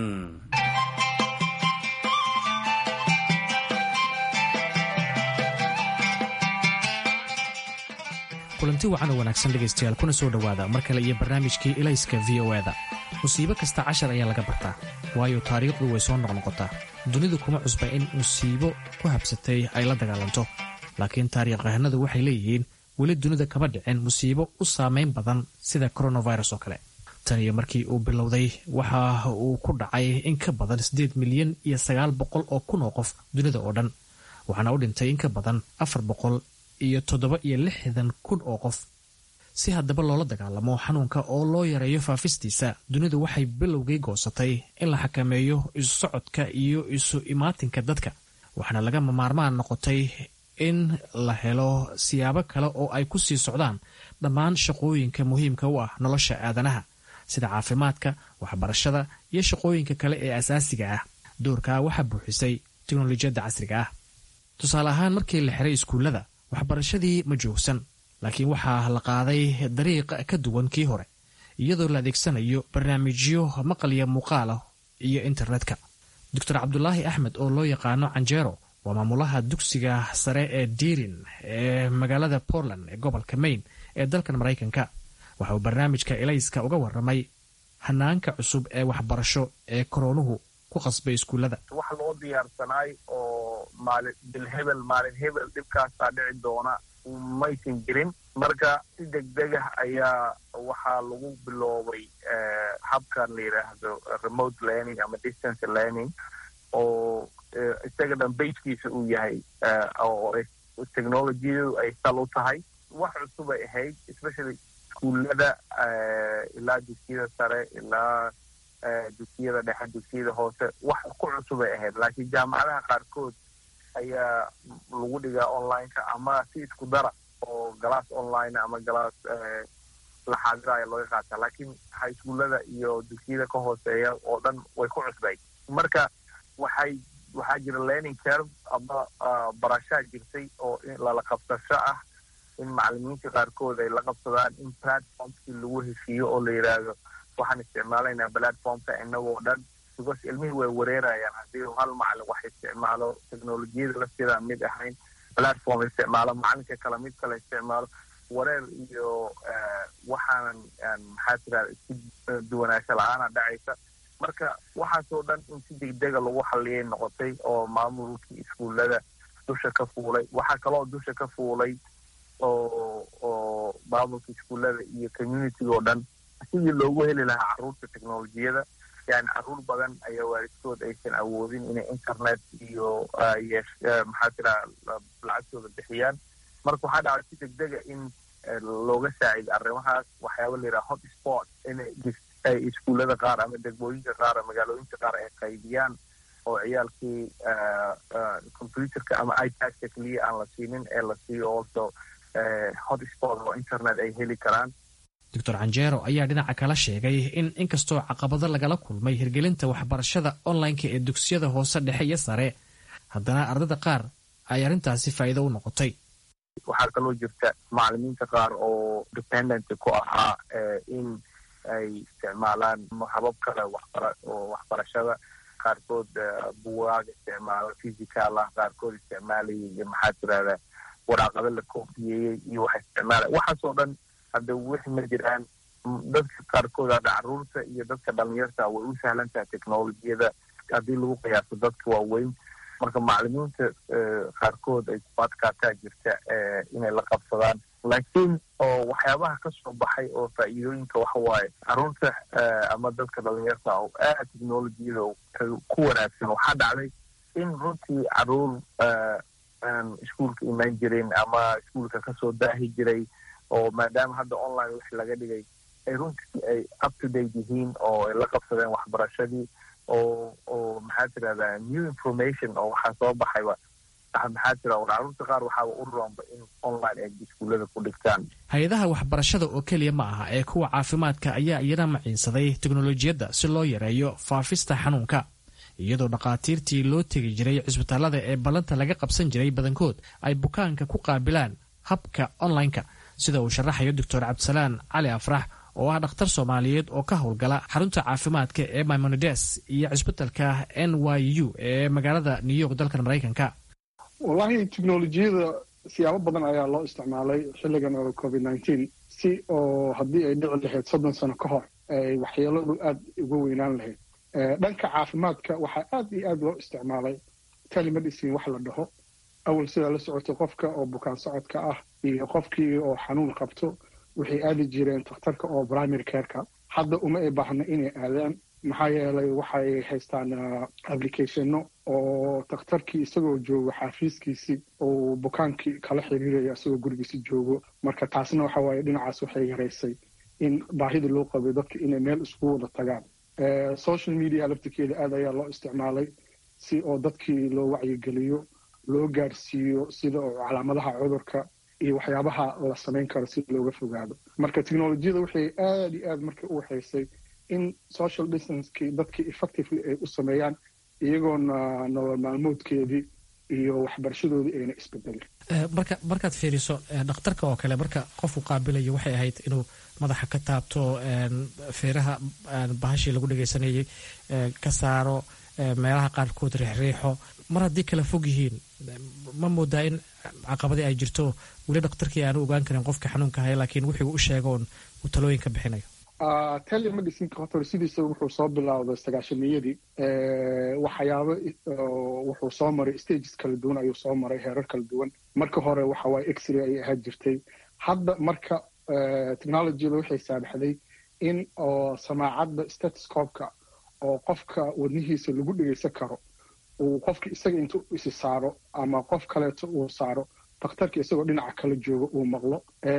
kulanti wacan oo wanaagsan dhegaystayaal kuna soo dhowaada mar kale iyo barnaamijkii ilayska v o eda musiibo kasta cashar ayaa laga bartaa waayo taariikhdu way soo noqnoqotaa dunidu kuma cusba in musiibo ku habsatay ay la dagaalanto laakiin taariikhahanadu waxay leeyihiin weli dunida kama dhicin musiibo u saamayn badan sida coronavirus oo kale tan iyo markii uu bilowday waxa uu ku dhacay in ka badan siddeed milyan iyo sagaal boqol oo kun oo qof dunida oo dhan waxaana u dhintay in ka badan afar boqol iyo toddoba iyo lixdan kun oo qof si haddaba loola dagaalamo xanuunka oo loo yareeyo faafistiisa dunidu waxay bilowgii goosatay in la xakameeyo isu socodka iyo isu imaatinka dadka waxaana lagama maarmaan noqotay in la helo siyaabo kale oo ay ku sii socdaan dhammaan shaqooyinka muhiimka u ah nolosha aadanaha sida caafimaadka waxbarashada iyo shaqooyinka kale ee asaasiga ah doorkaa waxaa buuxisay teknolojiyadda casriga ah tusaale ahaan markii la xiray iskuullada waxbarashadii ma joogsan laakiin waxaa la qaaday dariiq ka duwan kii hore iyadoo la adeegsanayo barnaamijyo maqalya muuqaalah iyo internetka doctor cabdulaahi axmed oo loo yaqaano canjeero waa maamulaha dugsiga sare ee diirin ee magaalada portland ee gobolka maine ee dalkan maraykanka waxa uu barnaamijka ilayska uga waramay hanaanka cusub ee waxbarasho ee koroonuhu ku qasbay iskuullada wax loo diyaarsanaay oo maalin bilhebel maalin hebel dhibkaasaa dhici doona maysan jirin marka si degdeg ah ayaa waxaa lagu biloobay habkan la yidhaahdo remote learning ama distance learning oo isaga dhan baskiisa uu yahay oo technologiyadu ay sal u tahay wax cusub ay ahayd especially iskuullada ilaa dugsiyada sare ilaa dugsiyada dhexe dugsiyada hoose wax ku cusub ay ahayd laakiin jaamacadaha qaarkood ayaa lagu dhigaa onlineka ama si isku dara oo galaas online ama galaas la xaadiraya looga qaata laakiin highschoolada iyo dugsiyada ka hooseeya oo dhan way ku cusbay marka waxay waxaa jira learning curve ama barashaa jirtay oo lala qabsasho ah in macalimiinta qaarkood ay la qabsadaan in platformskii lagu heshiiyo oo la yidhaahdo waxaan isticmaalaynaa platformka inagoo dhan because ilmihii way wareerayaan haddii hal macalin wax isticmaalo technolojiyada lafteeda mid ahayn platform isticmaalo macalinka kale mid kale isticmaalo wareer iyo waxaanan maxaa tirahda isku duwanaansho la-aana dhacaysa marka waxaasoo dhan in si degdega lagu xalliyay noqotay oo maamulkii iskuullada dusha ka fuulay waxaa kaloo dusha ka fuulay oo oo maamulka iskuullada iyo community oo dhan sidii loogu heli lahaa carruurta technolojiyada yani carruur badan ayaa waalidkood aysan awoodin inay internet iyo maxaa tiraha lacagtooda bixiyaan marka waxaa dhacay si degdega in looga saacido arrimahaas waxyaaba la yidhaha hot sport inay iskuullada qaar ama degmooyinka qaar ama magaalooyinka qaar ay qaybiyaan oo ciyaalkii computerka ama ipadka keliya aan la siinin ee la siiyo also hot sport oo internet ay heli karaan doctor canjero ayaa dhinaca kala sheegay in inkastoo caqabado lagala kulmay hirgelinta waxbarashada onlineka ee dugsiyada hoose dhexe iyo sare haddana ardada qaar ay arrintaasi faa'iido u noqotay waxaa kaloo jirta macalimiinta qaar oo dependent ku ahaa in ay isticmaalaan habab kale waxbara oo waxbarashada qaarkood buwaag isticmaalo physical ah qaarkood isticmaalayay iyo maxaa tirahda waraaqado la koofiyeeyey iyo waxa isticmaalay waxaasoo dhan hadda wixi ma jiraan dadka qaarkood hadda carruurta iyo dadka dhalinyarta way u sahlan tahay technolojiyada haddii lagu qiyaaso dadka waaweyn marka macalimiinta qaarkood ay ku adkaataa jirta inay la qabsadaan laakiin oo waxyaabaha ka soo baxay oo faa'iidooyinka waxa waaye carruurta ama dadka dhalinyarta oo aad technolojiyada ku wanaagsan waxaa dhacday in runtii carruur aan iskuolka imaan jirin ama iskuolka kasoo daahi jiray oo maadaama hadda online wix laga dhigay ay runtii ay up to date yihiin oo ay la qabsadeen waxbarashadii oo oo maxaa tirahdaa new information oo waxaa soo baxayba maxaa tira carruurta qaar waxaaba u roonba in online ay iskuullada ku dhigtaan hay-adaha waxbarashada oo keliya ma aha ee kuwa caafimaadka ayaa iyana maciinsaday teknolojiyadda si loo yareeyo faafista xanuunka iyadoo dhakhaatiirtii loo tegi jiray cisbitaalada ee ballanta laga qabsan jiray badankood ay bukaanka ku qaabilaan habka onlineka sida uu sharaxayo doctor cabdisalaan cali afrax oo ah dhakhtar soomaaliyeed oo ka howlgala xarunta caafimaadka ee maimonides iyo cisbitalka n y u ee magaalada new york dalkan maraykanka wallahi teknolojiyada siyaabo badan ayaa loo isticmaalay xilligan oo covid nineteen si oo haddii ay dhici lahayd soddon sano ka hor ay waxyeeladu aada uga weynaan lahayd dhanka caafimaadka waxaa aad iyo aad loo isticmaalay telemedicine wax la dhaho awal sidaa la socotay qofka oo bukaan socodka ah iyo qofkii oo xanuun qabto waxay aadi jireen takhtarka oo primary careka hadda uma ay baahna inay aadaan maxaa yeelay waxay haystaan applicationno oo takhtarkii isagoo joogo xaafiiskiisii uu bukaankii kala xiriiraya isagoo gurigiisi joogo marka taasna waxa waaye dhinacaas waxay yaraysay in baahida loo qabay dadka inay meel iskugu wada tagaan social media laftirkeeda aad ayaa loo isticmaalay si oo dadkii loo wacyigeliyo loo gaarsiiyo sida oo calaamadaha cudurka iyo waxyaabaha la samayn karo si looga fogaado marka technolojiyada waxay aada iyo aad marka u waxaysay in social distancekii dadkii effectively ay u sameeyaan iyagoona nolol maalmoodkeedii iyo waxbarashadoodii ayna isbedelin marka markaad fiiriso dhakhtarka oo kale marka qofku qaabilayo waxay ahayd inuu madaxa ka taabto feeraha bahashii lagu dhegaysanayay ka saaro meelaha qaarkood riixriixo mar haddii kala fog yihiin ma moodaa in caqabadii ay jirto weli dhakhtarkii aanu ogaan karin qofka xanuunka haya laakiin wixii u sheegoon uu talooyin ka bixinayo telemedicinka hotor sidiisa wuxuu soo bilowday sagaashamiyadii waxyaabo wuxuu soo maray stages kala duwan ayuu soo maray heerar kala duwan marka hore waxa waaye x-ray ayay ahaan jirtay hadda marka technologyada waxay saamaxday in oo samaacadda statoscopka oo qofka wadnihiisa lagu dhegeysan karo uu qofka isaga intuu isi saaro ama qof kaleeto uu saaro dakhtarka isagoo dhinaca kala jooga uu maqlo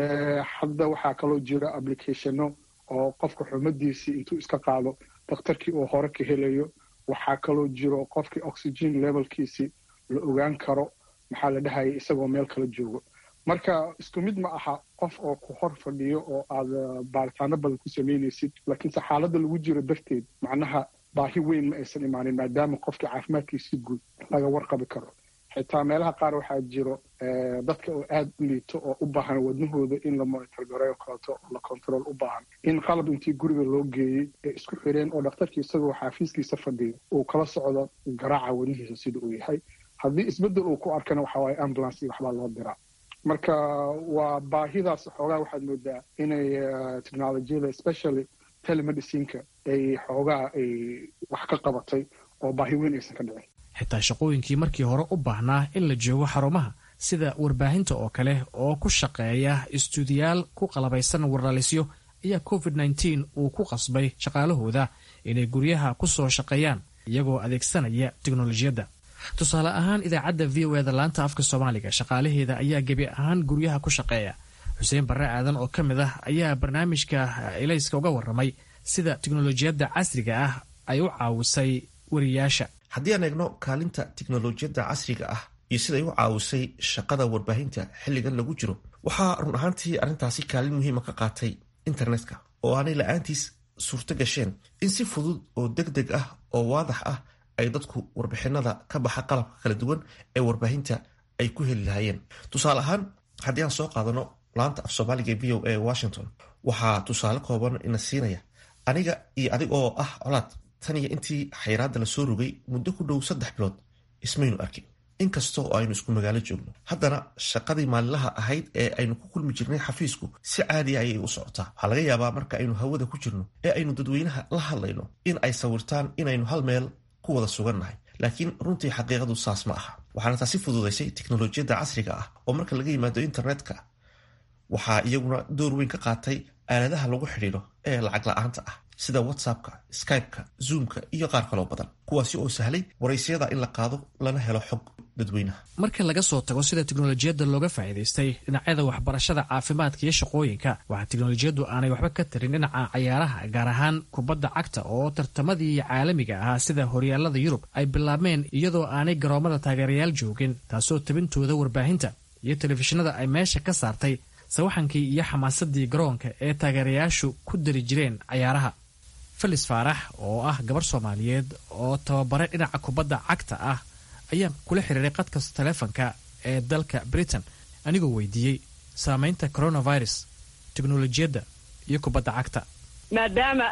hadda waxaa kaloo jira applicationo oo qofka xumadiisii intuu iska qaado dakhtarkii uu hore ka helayo waxaa kaloo jiro qofkii oxygen levelkiisii la ogaan karo maxaa la dhahaya isagoo meel kala joogo marka isku mid ma aha qof oo ku hor fadhiyo oo aad baaritaano badan ku samaynaysid laakiinse xaaladda lagu jiro darteed macnaha baahi weyn ma aysan imaanin maadaama qofkii caafimaadkiisi guud laga warqabi karo xitaa meelaha qaar waxaa jiro dadka oo aada u liito oo u baahan wadnahooda in la monitor gareeyo kaleeto oo la control u baahan in qalab intii guriga loo geeyey ee isku xireen oo dhakhtarkii isagoo xaafiiskiisa fadhiyo uu kala socdo garaaca wadnihiisa sida uu yahay haddii isbeddel uu ku arkana waxa waaye ambulance iyo waxbaa loo diraa marka waa baahidaas xoogaa waxaad moodaa inay technolojiyada especially telemedicinka ay xoogaa ay wax ka qabatay oo baahi weyn aysan ka dhicin xitaa shaqooyinkii markii hore u baahnaa in la joogo xarumaha sida warbaahinta oo kale oo ku shaqeeya istuudiyaal ku qalabaysan warlalisyo ayaa covid nteen uu ku qasbay shaqaalahooda inay guryaha ku soo shaqeeyaan iyagoo adeegsanaya teknolojiyadda tusaale ahaan idaacadda v o eda laanta afka soomaaliga shaqaalaheeda ayaa gebi ahaan guryaha ku shaqeeya xuseen barre aadan oo ka mid ah ayaa barnaamijka elayska uga warramay sida teknolojiyadda casriga ah ay u caawisay wariyaasha haddii aan eegno kaalinta tiknolojiyadda casriga ah iyo siday u caawisay shaqada warbaahinta xilligan lagu jiro waxaa run ahaantii arrintaasi kaalin muhiima ka qaatay internetka oo aanay la-aantiis suurto gasheen in si fudud oo deg deg ah oo waadax ah ay dadku warbixinada ka baxa qalabka kala duwan ee warbaahinta ay ku heli lahaayeen tusaale ahaan haddii aan soo qaadano laanta af soomaaliga e v o a washington waxaa tusaale kooban ina siinaya aniga iyo adig oo ah colaad tan iyo intii xayraadda la soo rogay muddo ku dhow saddex bilood ismaynu arkin inkasta oo aynu isku magaalo joogno haddana shaqadii maalinlaha ahayd ee aynu ku kulmi jirnay xafiisku si caadiya ayay u socotaa waxaa laga yaabaa marka aynu hawada ku jirno ee aynu dadweynaha la hadlayno in ay sawirtaan inaynu hal meel ku wada sugannahay laakiin runtii xaqiiqadu saas ma aha waxaana taasi fududaysay teknolojiyadda casriga ah oo marka laga yimaado internetka waxaa iyaguna door weyn ka qaatay aaladaha lagu xidhiidho ee lacag la-aanta ah sida whatsappka skypeka zoomka iyo qaar kaloo badan kuwaasi oo sahlay waraysiyada in la qaado lana helo xog dadweynaha marka laga soo tago sida teknolojiyadda looga faa'iidaystay dhinacyada waxbarashada caafimaadka iyo shaqooyinka waxaa teknolojiyaddu aanay waxba ka tarin dhinaca cayaaraha gaar ahaan kubadda cagta oo tartamadii caalamiga ahaa sida horyaalada yurub ay bilaabmeen iyadoo aanay garoomada taageerayaal joogin taasoo tabintooda warbaahinta iyo telefishinada ay meesha ka saartay sawaxankii iyo xamaasadii garoonka ee taageerayaashu ku dari jireen cayaaraha felis faarax oo ah gabar soomaaliyeed oo tababare dhinaca kubadda cagta ah ayaa kula xiriiray qadka taleefonka ee dalka britain anigoo weydiiyey saameynta coronavirus teknolojiyadda iyo kubadda cagta maadaama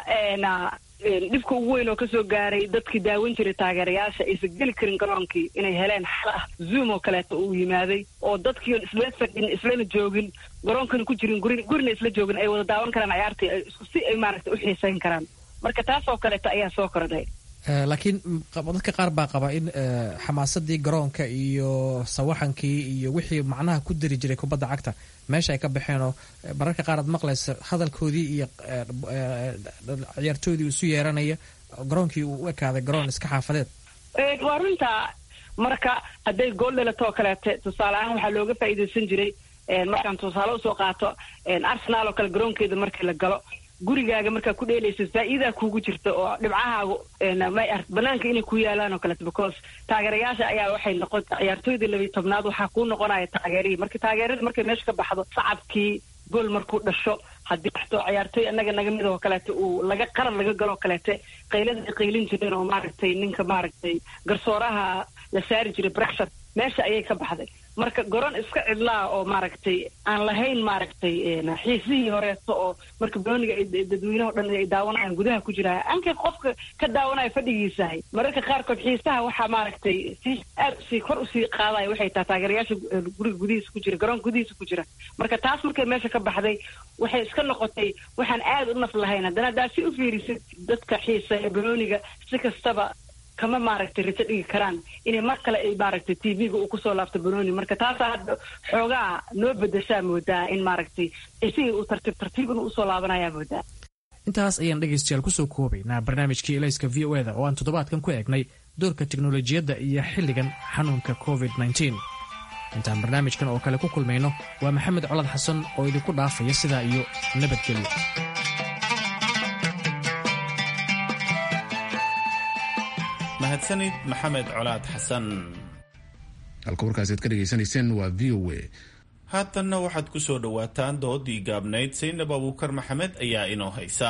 dhibka ugu weyn oo kasoo gaaray dadkii daawan jiray taageerayaasha aysan geli karin garoonkii inay heleen xal ah zoom oo kaleeto uu yimaaday oo dadkii isla fadhin islana joogin garoonkana ku jirin gurina isla joogin ay wada daawan karaan cayaartii isku si ay maaragtay u xiisayn karaan marka taas oo kaleeto ayaa soo kordhay laakiin dadka qaar baa qaba in xamaasadii garoonka iyo sawaxankii iyo wixii macnaha ku dari jiray kubadda cagta meesha ay ka baxeenoo mararka qaar aad maqlaysa hadalkoodii iyo ciyaartoodii isu yeeranaya garoonkii uu u ekaaday garoon iska xaafadeed waa runta marka hadday gool dhalatoo kaleete tusaale ahaan waxaa looga faa'iidaysan jiray markaan tusaale usoo qaato arsenal oo kale garoonkeeda markii la galo gurigaaga markaa ku dheelaysa faa'iidaa kuugu jirta oo dhibcahaagu banaanka inay ku yaalaan oo kaleeto because taageerayaasha ayaa waxay noqon ciyaartooydii labiyi tobnaad waxaa kuu noqonaya taageerihii marka taageerada markay meesha ka baxdo sacabkii gool markuu dhasho haddii waxto ciyaartooy annaga naga mid oo kaleeto uu laga qaran laga galo kaleete qaylada ay qaylin jireen oo maaragtay ninka maaragtay garsooraha la saari jiray brexit meesha ayay ka baxday marka goron iska cidlaa oo maaragtay aan lahayn maaragtay xiisihii horeeto oo marka banooniga dadweynaha o dhan ay daawanayaan gudaha ku jira ankay qofka ka daawanaya fadhigiisahay mararka qaarkood xiisaha waxaa maaragtay si aad usii kor usii qaadaya waxay tahay taageerayaasha guriga gudihiisa ku jira garoonka gudihiisa ku jira marka taas markay meesha ka baxday waxay iska noqotay waxaan aad u naf lahayn haddana haddaad si u fiirisid dadka xiisa ee banooniga si kastaba kama maaragtay rajo dhigi karaan inay mar kale ay maaragtay t v-ga uu kusoo laabto banooni marka taasaa hadda xoogaa noo bedeshaa moodaa in maaragtay isigii uu tartiib tartiib inuu usoo laabanayaa moodaa intaas ayaan dhegaystayaal kusoo koobaynaa barnaamijkii elayska v o eda oo aan toddobaadkan ku eegnay doorka teknolojiyadda iyo xilligan xanuunka covid nteen intaan barnaamijkan oo kale ku kulmayno waa maxamed colad xasan oo idinku dhaafaya sidaa iyo nabadgelyo mahadsanid maxamed colaad xasan halka warkaasi aad ka dhegaysanayseen waa v o a haatanna waxaad ku soo dhowaataan doodii gaabnayd saynab abuukar maxamed ayaa inoo haysa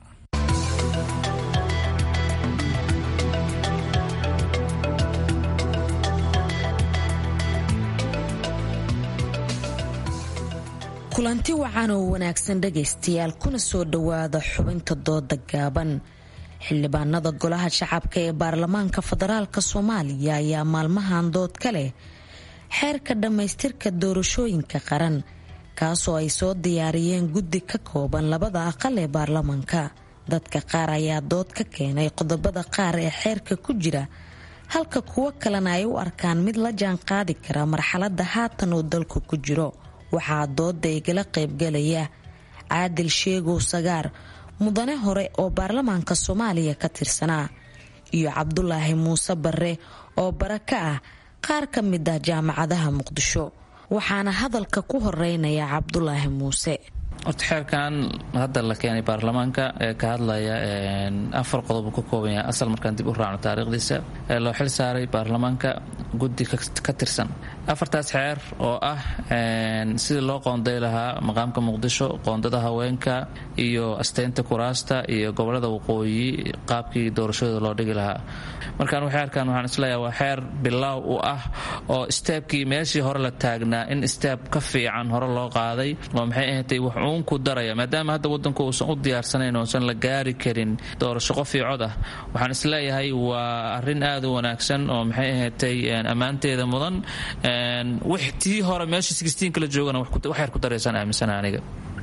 kulanti wacan oo wanaagsan dhegaystayaal kuna soo dhowaada xubinta dooda gaaban xildhibaanada golaha shacabka ee baarlamaanka federaalk soomaaliya ayaa maalmahan dood ka leh xeerka dhammaystirka doorashooyinka qaran kaasoo ay soo diyaariyeen guddi ka kooban labada aqal ee baarlamaanka dadka qaar ayaa dood ka keenay qodobada qaar ee xeerka ku jira halka kuwo kalena ay u arkaan mid la jaan qaadi kara marxaladda haatan uu dalku ku jiro waxaa dooda igala qaybgalaya caadil sheegow sagaar mudane hore oo baarlamaanka soomaaliya ka tirsanaa iyo cabdulaahi muuse barre oo bara ka ah qaar ka mid ah jaamacadaha muqdisho waxaana hadalka ku horeynaya cabdulaahi muuse horta xeerkan hadda la keenay baarlamaanka ee ka hadlaya afar qodob ka kooban yahay asal markaan dib u raacno taariikhdiisa ee loo xil saaray baarlamaanka guddi ka tirsan afartaas xeer oo ah sidii loo qoonday lahaa maqaamka muqdisho qoondada haweenka iyo asteynta kuraasta iyo gobolada waqooyi qaabkii doorashadooda loo dhigi lahaa markaan xeerkan waxaan isleeyahay waa xeer bilaaw u ah oo steebkii meeshii hore la taagnaa in steeb ka fiican hore loo qaaday oo maxay ahaatay wax uun ku daraya maadaama hadda wadanku uusan u diyaarsanayn oosan la gaari karin doorasho qof iyo cod ah waxaan isleeyahay waa arrin aad u wanaagsan oo maxay ahaatay ammaanteeda mudan tii hore meesha kala joogana waxyar ku daraysaan aaminsana aniga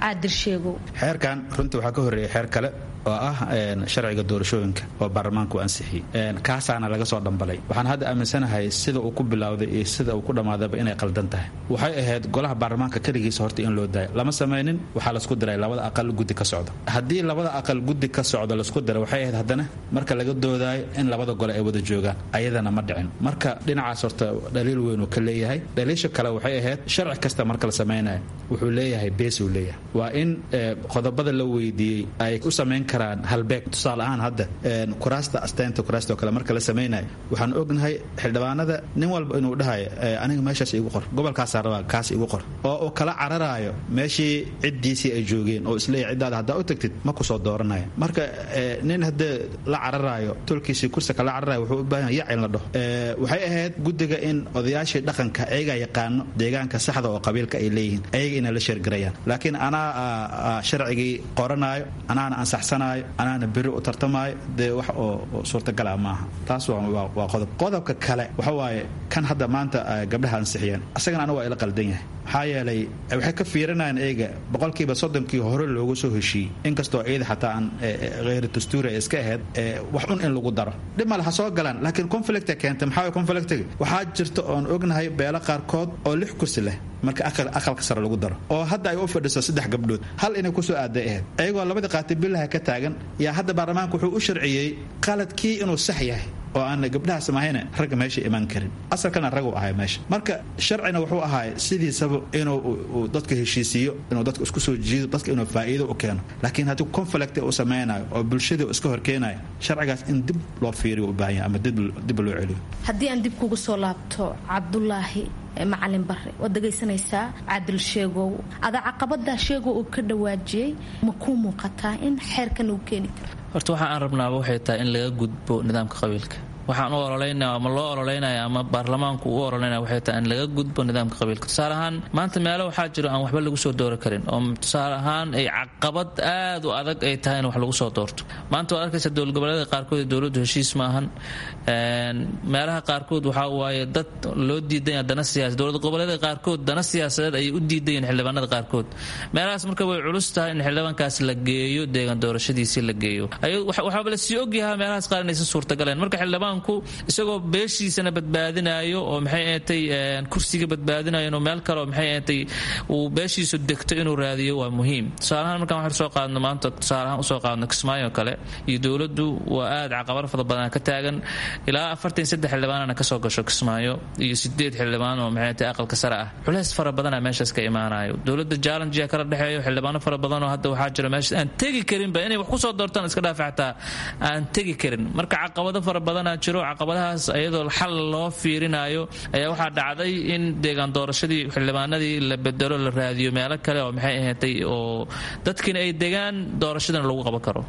xeerkan runtii waxaa ka horreeyay xeer kale oo ah sharciga doorashooyinka oo baarlamaanku ansixiyey kaasaana laga soo dhambalay waxaan hadda aaminsanahay sida uu ku bilowday iyo sida uu ku dhammaadaba inay qaldan tahay waxay ahayd golaha baarlamaanka keligiisa horta in loo daayo lama samaynin waxaa lasku diray labada aqal guddi ka socda haddii labada aqal guddi ka socda lasku diray waxay ahayd haddana marka laga doodaayo in labada gole ay wada joogaan ayadana ma dhicin marka dhinacaas horta dhaliil weyn uu ka leeyahay dhaliisha kale waxay ahayd sharci kasta marka la samaynayo wuxuu leeyahay beesuu leeyahay waa in qodobada la weydiiyey ay u samayn karaan halbeeg tusaale ahaan hadda kuraasta asteynta kuraasta oo kale marka la samaynayo waxaan ognahay xildhibaanada nin walba inuu dhahayo aniga meeshaas igu qor gobolkaasaa rabaa kaas igu qor oo uu kala cararaayo meeshii ciddiisii ay joogeen oo isleeyahy ciddaada haddaa u tagtid ma kusoo dooranaya marka nin haddee la cararaayo tolkiisii kursi kala cararayo wuxuu u baahan yac in la dhaho waxay ahayd guddiga in odayaashii dhaqanka ayagaa yaqaano deegaanka saxda oo qabiilka ay leeyihiin ayaga inay la sheergarayaan laakiin anaa sharcigii qoranaayo anaana ansaxsanaayo anaana beri u tartamaayo dee wax oo suurtagala maaha taas waa qodob qodobka kale waxa waaye kan hadda maanta gabdhaha ansixiyeen asagana anigu waa ila qaldan yahay maxaa yeelay waxay ka fiirinayaan eega boqolkiiba soddonkii hore loogu soo heshiiyey inkastoo ciida xataa aan kheyri dastuuri ay iska ahayd wax un in lagu daro dhib male ha soo galaan laakiin conflicta keentay maxaa way conflictiga waxaa jirta oon ognahay beelo qaarkood oo lix kursi leh marka aqalka sare lagu daro oo hadda ay u fadhiso saddex gabdhood hal inay kusoo aaday ahayd ayagoo labadii qaati billaha ka taagan yaa hadda baarlamaanka wuxuu u sharciyey qaladkii inuu sax yahay oo aan gabdhahaas mahayna ragga meesha imaan karin asalkana ragu ahay meesha marka sharcina wuxuu ahaay sidiisaba inuu dadka heshiisiiyo inuu dadka isku soo jiido dadka inuu faa'iido u keeno laakiin haddii conflict uu samaynayo oo bulshadii iska horkeenayo sharcigaas in dib loo fiiriyo u baahan yahay ama dib loo celiyo haddii aan dib kugu soo laabto cabdulaahi macalin bare waad dhegaysanaysaa caadil sheegow ada caqabada sheegow uu ka dhawaajiyey ma kuu muuqataa in xeerkan uu keeni karo horta waxa aan rabnaaba waxay tahay in laga gudbo nidaamka qabiilka waxaan u ololeynaya ama loo ololeynaya ama baarlamaanku u ololeynaya waxay tahay in laga gudbo nidaamka qabiilka tusaale ahaan maanta meelo waxaa jiro aan waxba lagu soo doori karin oo tusaale ahaan ay caqabad aad u adag ay tahay in wax lagu soo doorto maanta waad arkaysa dowlad goboleeda qaarkood ee dowladdu heshiis maahan meelaha qaarkood waxaa waaye dad loo diidanya dana siyaasa dowlad goboleeda qaarkood dana siyaasadeed ayay u diidayeen xildhibaanada qaarkood meelahaas marka way culus tahay in xildhibaankaas la geeyo deegaan doorashadiisii la geeyo waxaaba la sii ogyahaa meelahaas qaar inaysan suurtagaleen marka xildhibaanku isagoo beeshiisana badbaadinayo oo maxay ahatay kursiga badbaadinayo inuu meel kale oo maxay ahatay uu beeshiisu degto inuu raadiyo waa muhiim tusaalahaan markaan waxaan soo qaadno maanta tusaalahaan usoo qaadno kismaayo kale iyo dowladdu waa aad caqabad fara badan ka taagan ilaa afartan saddex xildhibaanana kasoo gasho kismaayo iyo sideed xildhibaan oo maxay ahatay aqalka sare ah culeys fara badana meeshaas ka imaanayo dowladda jallenjiya kala dhexeeyo xildhibaano fara badan oo hadda waxaa jira meeshaas aan tegi karinba inay wax kusoo doortaan iska dhaafa xataa aan tegi karin marka caqabado fara badanaa jiro caqabadahaas iyadoo xal loo fiirinayo ayaa waxaa dhacday in deegaan doorashadii xildhibaanadii la bedelo la raadiyo meelo kale oo maxay ahaatay oo dadkiina ay degaan doorashadana lagu qaban karo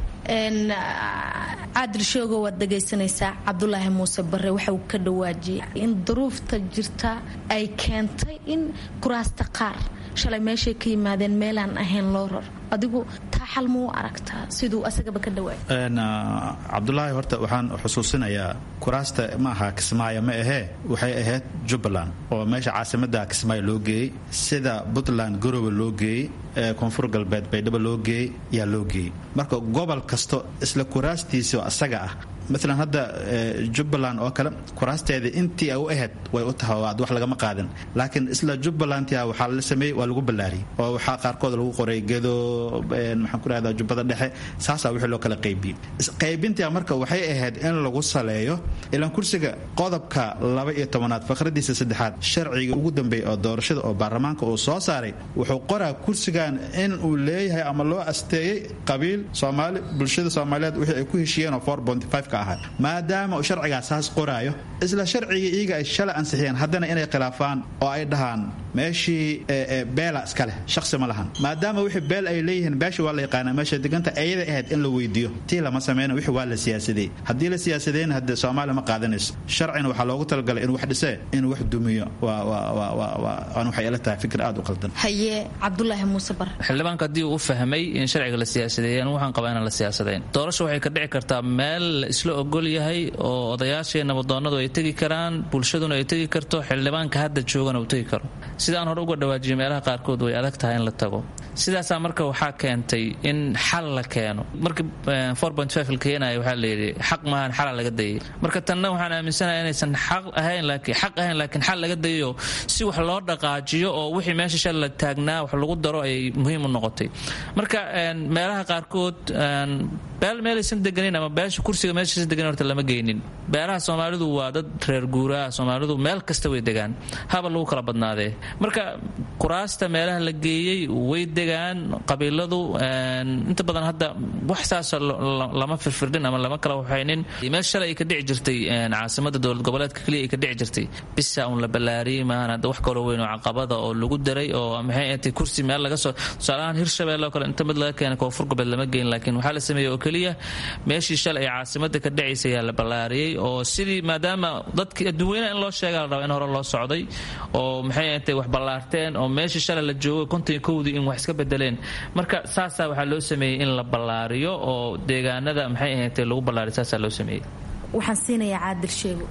caadil shoogo waad dhegaysanaysaa cabdulaahi muuse bare waxa uu ka dhawaajiyay in duruufta jirta ay keentay in kuraasta qaar shalay meeshay ka yimaadeen meelaan ahayn loo rar adigu taa xal muu aragtaa siduu asagaba ka dhawaay cabdulaahi horta waxaan xusuusinayaa kuraasta ma aha kismaayo ma ahee waxay ahayd jubbaland oo meesha caasimada kismaayo loo geeyey sida puntland garowe loo geeyey koonfur galbeed baydhabo loo geeyey yaa loo geeyey marka gobol kasto isla kuraastiisao asaga ah maalan hadda jubbaland oo kale kuraasteeda intii ay u ahayd way u tahay oo wax lagama qaadin laakiin isla jubbalandtia waxaa la sameeyey waa lagu ballaariyey oo waxaa qaarkood lagu qoray gedo maxaan ku rahdaa jubbada dhexe saasaa wixii loo kala qaybiyey qaybintia marka waxay ahayd in lagu saleeyo ilaan kursiga qodobka laba iyo tobanaad faqradiisa saddexaad sharciga ugu dambeeya oo doorashada oo baarlamaanka uu soo saaray wuxuu qoraa kursigan in uu leeyahay ama loo asteeyey qabiil soomaali bulshada soomaaliyeed wixii ay ku heshiiyeen oo maadaama uu sharcigaa saas qoraayo isla sharcigii iyaga ay shalay ansixiyeen haddana inay khilaafaan oo ay dhahaan meeshii beela iska leh shaqsi ma lahan maadaama wixii beel ay leeyihiin beesha waa la yaqaanaa meesha deganta ayaday ahayd in la weydiiyo tii lama sameyna wixii waa la siyaasadey haddii la siyaasadeyna haddee soomaaliya ma qaadanayso sharcina waxaa loogu talagalay inuu wax dhisee inuu wax dumiyo waan waxay ila tahay fikir aad u qaldan haye cabdulaahi muuse bar xildhibaanka haddii uu fahmay in sharciga la siyaasadeeyeen waxaan qabaa inaan la siyaasadayn doorasha waxay ka dhici kartaa meel isla ogol yahay oo odayaashii nabadoonadu ay tegi karaan bulshaduna ay tegi karto xildhibaanka hadda joogana uu tegi karo sidaan hore uga dhawaajiyay meelaha qaarkood way adag tahay in la tago sidaasaa marka waxaa keentay in xal la keeno markii la keenaya waxaa layidhi xaq maahan xala laga dayay marka tanna waxaan aaminsanahay inaysan xaq ahayn laakiin xaq ahayn laakiin xal laga dayayo si wax loo dhaqaajiyo oo wixii meesha shal la taagnaa wax lagu daro ay muhiim u noqotay marka meelaha qaarkood beel meelaysan deganin ama beesha kursiga meeshaysan deganin horta lama geynin beelaha soomaalidu waa dad reer guuraha soomaalidu meel kasta way degaan haba lagu kala badnaadee marka kuraasta meelaha la geeyey way degaan qabiiladu inta badan hadda wax saas lama firfirdhin ama lama kala waxaynin meel shalay ay ka dhici jirtay caasimada dowlad goboleedka keliya ay ka dhici jirtay bisa uun la ballaariyey maahan hadda wax kaloo weyn oo caqabada oo lagu daray oo maxay ahatay kursi meel laga soo tusaalahaan hirshabelle oo kale inta mid laga keenay koonfur goboleed lama geyn laakiin waxaa la sameeyey oo keliya meeshii shalay ay caasimada ka dhacaysa ayaa la ballaariyey oo sidii maadaama dadkii adduuweynaha in loo sheega la raba in hore loo socday oo maxay ahatay wax ballaarteen oo meeshii shalay la joogay konton kowdii in wax iska bedeleen marka saasaa waxaa loo sameeyey in la ballaariyo oo deegaanada maxay ahatay lagu ballaariyo saasaa loo sameeyey waxaan siinayaa caadil sheego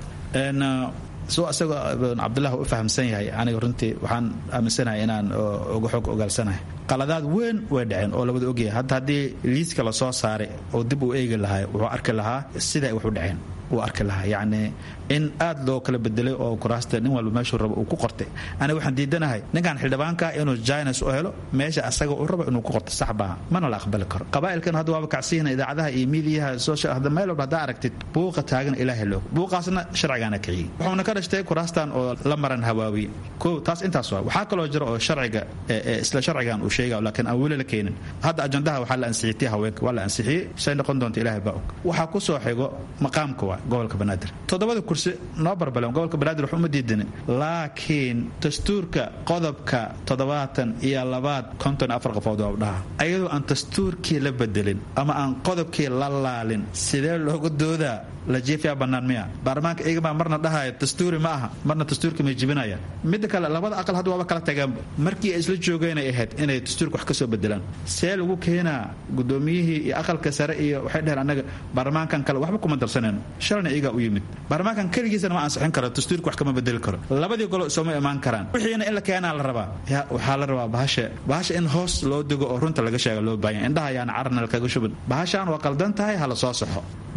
soo isagoo cabdullah u fahamsan yahay aniga runtii waxaan aaminsanahay inaan uga xog ogaalsanahay qaladaad weyn way dhaceen oo labada ogyahay hadda haddii liiska lasoo saaray oo dib uu eegi lahaa wuxuu arki lahaa sida ay wax u dhaceen uu arki lahaa yacni in aad loo kala bedelay oo kuraasta nin walba meeshuu rabo uu ku qortay aniga waxaan diidanahay ninkan xildhibaanka inuu jines u helo meesha asaga uu rabo inuu ku qorto sax baa mana la aqbali karo qabaa'ilkan hadda waaba kacsiina idaacadaha iyo miidiyaha social hadda meel walba haddaa aragtid buuqa taagan ilaahay loog buuqaasna sharcigaana kiciyey wuxuuna ka dhashtay kuraastan oo la maran hawaawiye ko taas intaas waa waxaa kaloo jira oo sharciga isla sharcigan uu sheega laakiin aan weli la keenin hadda ajandaha waxaa la ansixiyay tii haweenka waa la ansixiyey say noqon doonta ilaahay baa og waxaa ku soo xigo maqaamka waa gobolka banaadir toddobada kursi noo barbaleen gobolka banaadir wax uma diidani laakiin dastuurka qodobka toddobaatan iyo labaad konton afar qofood waa dhaha ayadoo aan dastuurkii la bedelin ama aan qodobkii la laalin sidee looga doodaa la jiifiyaa bannaan miya baarlamaanka iyagaa marna dhahaya dastuuri ma aha marna dastuurka may jibinayaan midda kale labada aqal hadda waaba kala tageenba markii ay isla joogeenay ahayd inay dastuurka wax ka soo bedelaan see lagu keenaa gudoomiyihii iyo aqalka sare iyo waxay dheheen annaga baarlamaankan kale waxba kuma darsanayno shalna iyagaa u yimid baarlamaankan keligiisana ma ansixin karo dastuurka wax kama bedeli karo labadii golo sooma imaan karaan wixiina in la keenaa la rabaa waxaa la rabaa bahasha bahasha in hoos loo dego oo runta laga sheega loo baahanya indhaha ayaan carnal kaga shubin bahashaan waa qaldan tahay hala soo saxo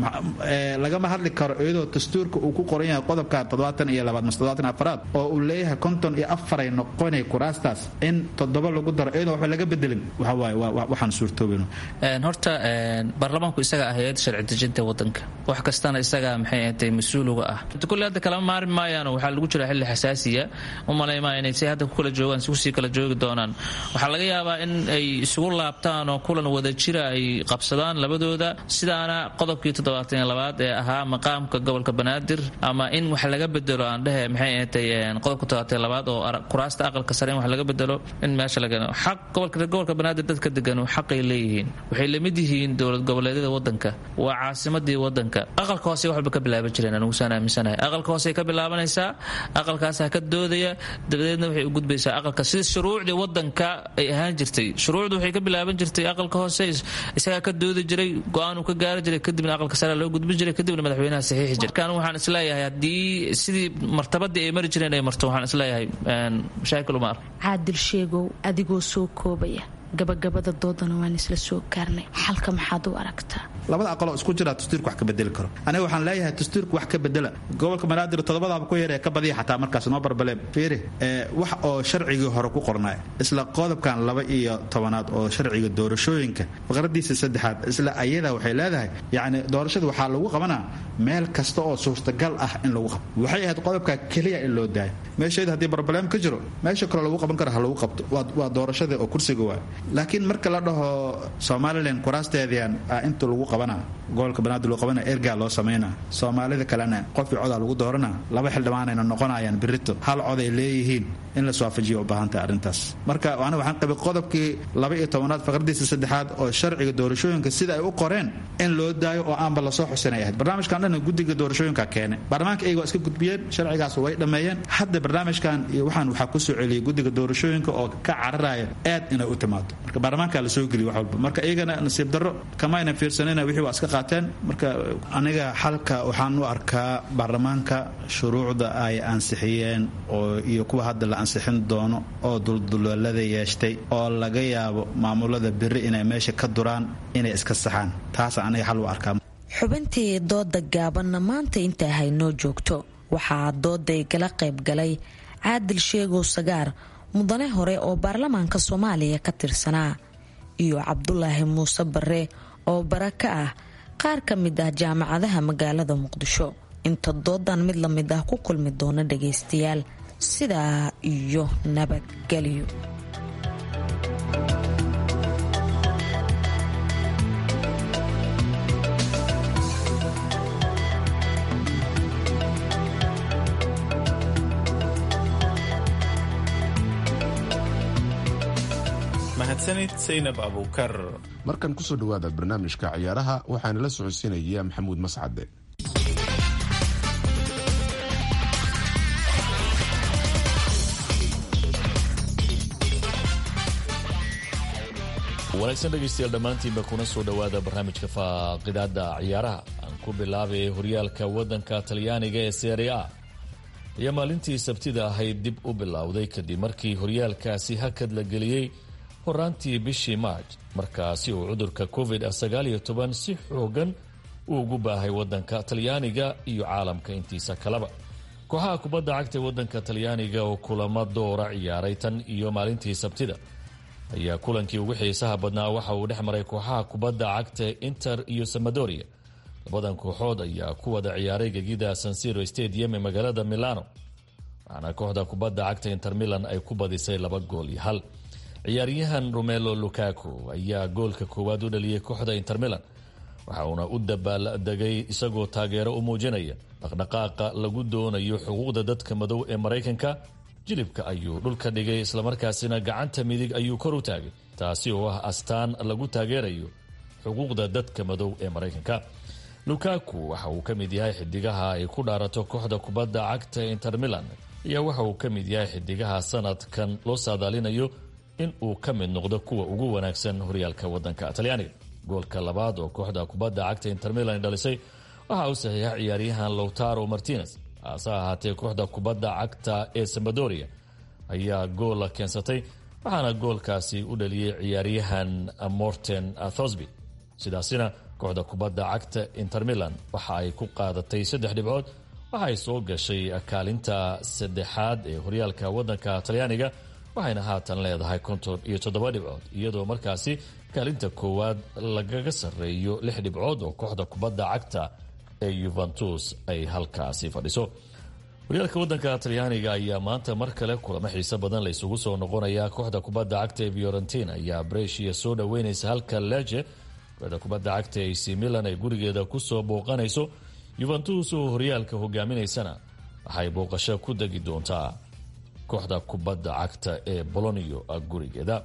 lagama hadli karo iyadoo dastuurka uu ku qoran yahay qodobka toddobaatan iyo labaad mas toddobaatan afaraad oo uu leeyahay konton iyo afaray noqonay kuraastaas in toddoba lagu daro iyadoo waxba laga bedelin waxa waaye waxaan suurtoobino horta baarlamaanku isaga ah hay-adda sharci dejinta wadanka wax kastana isaga maxay ahatay mas-uuliga ah kulli hadda kalama maarmi maayaan waxaa lagu jira xilli xasaasiya u malaymaa inay si hadda ku kala joogaan si kusii kala joogi doonaan waxaa laga yaabaa in ay isugu laabtaan oo kulan wada jira ay qabsadaan labadooda sidaana qodobkii toddobaatan iyo labaad ee ahaa maqaamka gobolka banaadir ama in wax laga bedelo aan dhehe maxay ahatay qodobka toddobaatan labaad oo kuraasta aqalka sare in wax laga bedelo in meesha laga xaq gobolka gobolka banaadir dadka degan xaqay leeyihiin waxay lamid yihiin dowlad goboleedyada wadanka waa caasimadii wadanka aqalka hoose waxba ka bilaaban jireen anigusaan aaminsanahay aqalka hoose ka bilaabanaysaa aqalkaasaa ka doodaya dabadeedna waxay u gudbaysaa aqalka sida shuruucdii wadanka ay ahaan jirtay shuruucdu waxay ka bilaaban jirtay aqalka hoose isagaa ka doodi jiray go-aan uu ka gaari jiray kadibna aqalka sare loo gudbin jiray kadibna madaxweynaha saxiixi jiray markaan waxaan isleeyahay haddii sidii martabadii ay mari jireen ay marto waxaan isleeyahay mashaakil uma arko caadil sheegow adigoo soo koobaya gabagabada doodana waan isla soo gaarnay xalka maxaad u aragtaa labada aqaloo isku jira dastuurka wax ka bedeli karo aniga waxaan leeyahay dastuurka wax ka bedela gobolka banaadir toddobadaaba ku yaree ka badiya xataa markaas noo barbale fiiri wax oo sharcigii hore ku qornaa isla qodobkan laba iyo tobanaad oo sharciga doorashooyinka faqradiisa saddexaad isla ayada waxay leedahay yacni doorashada waxaa lagu qabanaa meel kasta oo suurtagal ah in lagu qabto waxay ahayd qodobka keliya in loo daayo meesheeda haddii barbaleem ka jiro meesha kaloo lagu qaban kara ha lagu qabto waa doorashada oo kursiga waa laakiin marka la dhaho somalilan kuraasteedian inta lagu qabana gobolka banaadir loo qabana ergaa loo samayna soomaalida kalena qofkii codaa lagu doorana laba xildhibaanayna noqonayaan birito hal coday leeyihiin in la iswaafajiyo u baahantahay arrintaas marka aniga waxaan qabay qodobkii laba iyo tobanaad faqradiisa saddexaad oo sharciga doorashooyinka sida ay u qoreen in loo daayo oo aanba lasoo xusinay ahayd barnaamijkan dhan guddiga doorashooyinka keenay baarlamaanka iyaga waa iska gudbiyeen sharcigaas way dhammeeyeen hadda barnaamijkan iyo waxaan waxaa ku soo celiyay guddiga doorashooyinka oo ka cararaya aad inay u timaado marka baarlamaanka la soo geliyo wax walba marka iyagana nasiib darro kamayna fiirsanina wixii waa iska qaateen marka aniga xalka waxaan u arkaa baarlamaanka shuruucda ay ansixiyeen oo iyo kuwa hadda la ansixin doono oo dulduleelada yeeshtay oo laga yaabo maamulada beri inay meesha ka duraan inay iska saxaan taasa aniga xal u arkaa xubintii dooda gaabanna maanta intaa haynoo joogto waxaa dooday gala qaybgalay caadil sheegow sagaar mudane hore oo baarlamaanka soomaaliya ka tirsanaa iyo cabdulaahi muuse bare oo bara ka ah qaar ka mid ah jaamacadaha magaalada muqdisho inta doodan mid la mid ah ku kulmi doona dhagaystayaal sidaa iyo nabadgelyo mahadsanid saynab abuukar markan kusoo dhowaada barnaamijka ciyaaraha waxaana la socodsiinaya maxamuud mascade wanaagsan dhegaystayaal dhammaantiinba kuna soo dhowaada barnaamijka faaqidaada ciyaaraha aan ku bilaabay horyaalka waddanka talyaaniga ee serie a ayaa maalintii sabtida ahayd dib u bilowday kadib markii horyaalkaasi hakad la geliyey horaantii bishii maarj markaasi uu cudurka covid -19 si xoogan uu ugu baahay waddanka talyaaniga iyo caalamka intiisa kaleba kooxaha kubadda cagta waddanka talyaaniga oo kulamo doora ciyaaray tan iyo maalintii sabtida ayaa kulankii ugu xiisaha badnaa waxa uu dhex maray kooxaha kubadda cagta inter iyo samadoria labadan kooxood ayaa ku wada ciyaaray gegida sansiro stadium ee magaalada milano waxaana kooxda kubadda cagta inter milan ay ku badisay laba gool iyo hal ciyaaryahan romelo lukaku ayaa goolka koowaad u dhaliyey kooxda inter milan waxa uuna u dabaaldegay isagoo taageero u muujinaya dhaqdhaqaaqa lagu doonayo xuquuqda dadka madow ee maraykanka jilibka ayuu dhulka dhigay islamarkaasina gacanta midig ayuu kor u taagay taasi oo ah astaan lagu taageerayo xuquuqda dadka madow ee maraykanka lukaku waxa uu ka mid yahay xidigaha ay ku dhaarato kooxda kubadda cagta inter milan ayaa waxa uu ka mid yahay xidigaha sanadkan loo saadaalinayo in uu ka mid noqdo kuwa ugu wanaagsan horyaalka wadanka talyaaniga goolka labaad oo kooxda kubadda cagta inter milan dhalisay waxa uu saxiixa ciyaaryahan lowtaro martinez hase ahaatee kooxda kubadda cagta ee sambadoria ayaa goola keensatay waxaana goolkaasi u dhaliyey ciyaaryahan morten thosby sidaasina kooxda kubadda cagta inter milan waxa ay ku qaadatay saddex dhibcood waxa ay soo gashay kaalinta saddexaad ee horyaalka wadanka talyaaniga waxayna haatan leedahay konton iyo toddoba dhibcood iyadoo markaasi kaalinta koowaad lagaga sarreeyo lix dhibcood oo kooxda kubadda cagta ee yuventus ay halkaasi fadhiso horyaalka wadanka talyaaniga ayaa maanta mar kale kulamo xiiso badan la isugu soo noqonaya kooxda kubadda cagta ee fiorentina ayaa brescia soo dhoweynaysa halka leje kooxda kubadda cagta ac milan ay gurigeeda kusoo booqanayso yuventus oo horyaalka hogaaminaysana waxay booqasho ku degi doontaa kooxda kubadda cagta ee bolonio gurigeeda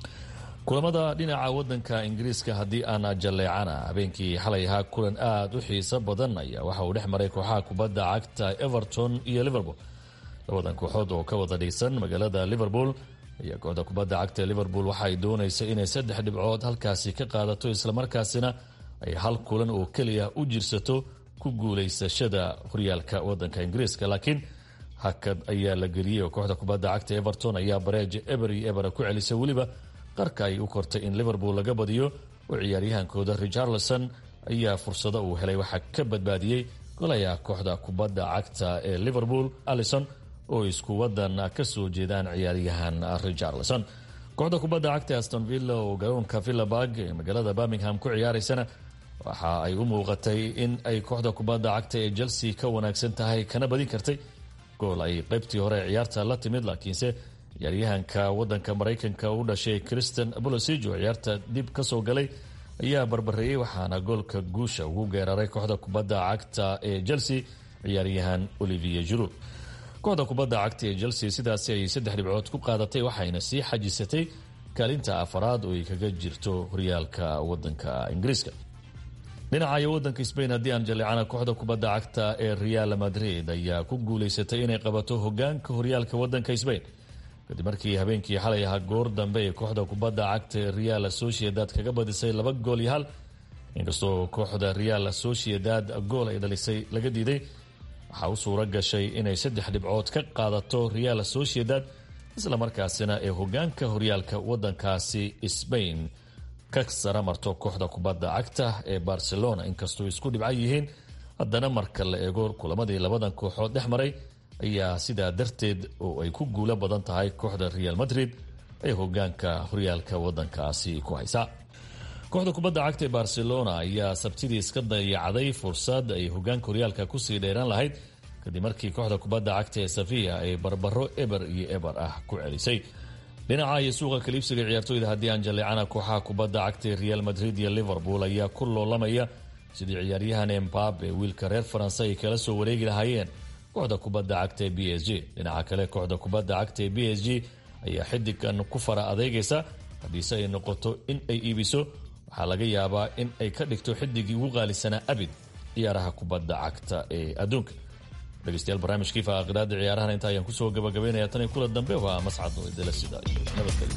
kulamada dhinaca wadanka ingiriiska haddii aan jalleecana habeenkii xalay ahaa kulan aada u xiiso badan ayaa waxa uu dhex maray kooxaha kubadda cagta everton iyo liverpool labadan kooxood oo ka wada dhisan magaalada liverpool ayaa kooxda kubadda cagta liverpool waxaay doonaysa inay saddex dhibcood halkaasi ka qaadato islamarkaasina ay hal kulan oo keliya u jirsato ku guulaysashada horyaalka wadanka ingiriiska laakiin hakad ayaa la geliyey oo kooxda kubadda cagta everton ayaa bareeja eber iyo ebera ku celisay weliba qarka ay u kortay in liverpool laga badiyo oo ciyaaryahankooda richarlison ayaa fursado uu helay waxaa ka badbaadiyey golaya kooxda kubadda cagta ee liverpool alison oo isku wadan ka soo jeedaan ciyaaryahan richarlison kooxda kubadda cagta aston villa oo garoonka villaburg ee magaalada birmingham ku ciyaaraysana waxa ay u muuqatay in ay kooxda kubadda cagta ee chelsea ka wanaagsan tahay kana badin kartay gool ay qaybtii hore ciyaarta la timid laakiinse ciyaaryahanka wadanka maraykanka u dhashay christian bolosig oo ciyaarta dib ka soo galay ayaa barbareeyey waxaana goolka guusha ugu geeraray kooxda kubadda cagta ee chelsea ciyaaryahan olivier juru kooxda kubadda cagta ee chelsea sidaasi ay saddex dhibcood ku qaadatay waxayna sii xajisatay kaalinta afaraad oo ay kaga jirto horyaalka wadanka ingiriiska dhinacayo wadanka sbain haddii aan jaleecana kooxda kubadda cagta ee real madrid ayaa ku guulaysatay inay qabato hogaanka horyaalka wadanka sbain kadib markii habeenkii xalay ahaa goor dambe ee kooxda kubadda cagta ee real sociedad kaga badisay laba gool iyo hal inkastoo kooxda real sociedad gool ay dhalisay laga diiday waxaa u suura gashay inay saddex dhibcood ka qaadato real sociedad islamarkaasina ee hogaanka horyaalka wadankaasi sbain ka sara marto kooxda kubadda cagta ee barcelona inkastoo isku dhibcan yihiin haddana marka la eego kulamadii labadan kooxood dhex maray ayaa sidaa darteed oo ay ku guulo badan tahay kooxda real madrid ay hogaanka horyaalka wadankaasi ku haysaa kooxda kubadda cagta ee barcelona ayaa sabtidii iska dayacday fursad ay hogaanka horyaalka kusii dheeraan lahayd kadib markii kooxda kubadda cagta ee safiya ay barbaro eber iyo eber ah ku celisay dhinaca iyo suuqa kaliibsiga ciyaartooyda haddii aan jaleecana kooxaha kubadda cagta ee real madrid iyo liverpool ayaa ku loolamaya sidii ciyaaryahan embabe wiilka reer faranse ay kala soo wareegi lahaayeen kooxda kubadda cagta ee b s g dhinaca kale kooxda kubadda cagta ee b s g ayaa xidigan ku fara adeegaysa haddiise ay noqoto in ay iibiso waxaa laga yaabaa in ay ka dhigto xidigii ugu qaalisanaa abid ciyaaraha kubadda cagta ee adduunka dhegeystayaal barnaamijkii faaqiraada ciyaarahan inta ayaan kusoo gabagabaynaya tan iyo kula dambe waa mascad oo idila sida iyo nabadgelyo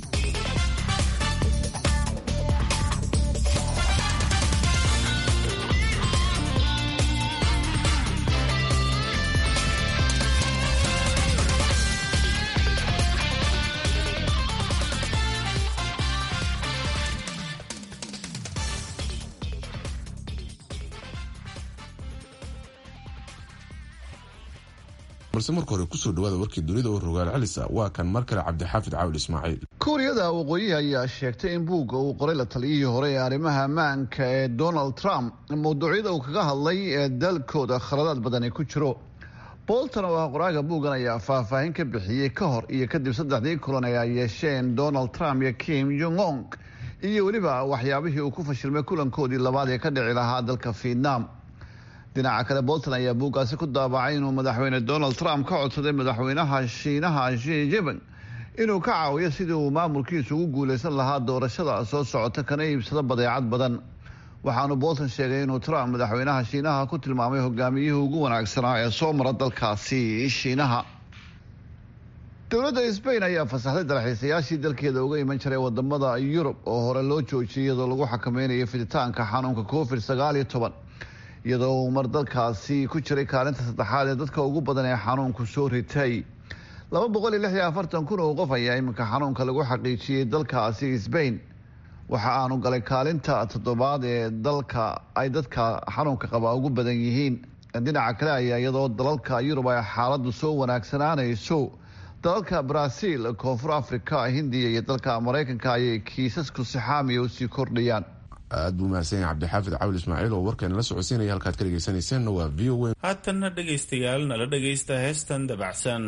balse marka hore kusoo dhawaada warkii dunida oo rogaal celisa waa kan mar kale cabdixaafid caawil ismaaciil kuuriyada waqooyihi ayaa sheegtay in buugga uu qoray la taliyihii hore ee arrimaha ammaanka ee donald trump mawduucyada uu kaga hadlay ee dalkooda khaladaad badani ku jiro bolton oo ah qoraaga buuggan ayaa faahfaahin ka bixiyey ka hor iyo kadib saddexdii kulan ee ay yeesheen donald trump iyo kim jong ong iyo weliba waxyaabihii uu ku fashilmay kulankoodii labaad ee ka dhici lahaa dalka vietnam dhinaca kale bolton ayaa buuggaasi ku daabacay inuu madaxweyne donald trump ka codsaday madaxweynaha shiinaha shi jiping inuu ka caawiyo sidii uu maamulkiisu ugu guulaysan lahaa doorashada soo socota kana iibsado badeecad badan waxaanu bolton sheegay inuu trump madaxweynaha shiinaha ku tilmaamay hogaamiyihii ugu wanaagsanaa ee soo mara dalkaasi shiinaha dowladda sbain ayaa fasaxday dalxiisayaashii dalkeeda uga iman jiray wadamada yurub oo hore loo joojiyay iyadoo lagu xakameynayo fiditaanka xanuunka covid sagaal iyo toban iyadoo uu mar dalkaasi ku jiray kaalinta saddexaad ee dadka ugu badan ee xanuunku soo ritay laba boqol iyo lix iyo afartan kun oo qof ayaa iminka xanuunka lagu xaqiijiyey dalkaasi sbain waxa aanu galay kaalinta toddobaad ee dalka ay dadka xanuunka qaba ugu badan yihiin dhinaca kale ayaa iyadoo dalalka yurub ay xaaladdu soo wanaagsanaanayso dalalka brazil koonfur africa hindiya iyo dalka maraykanka ayay kiisasku sixaamiya usii kordhayaan aad buu mahadsan yahay cabdixaafid cawil ismaaciil oo warkeena la socodsiinaya halkaad ka dhegeysanayseena waa v o a haatanna dhegaystayaal nala dhegaysta heestan dabacsan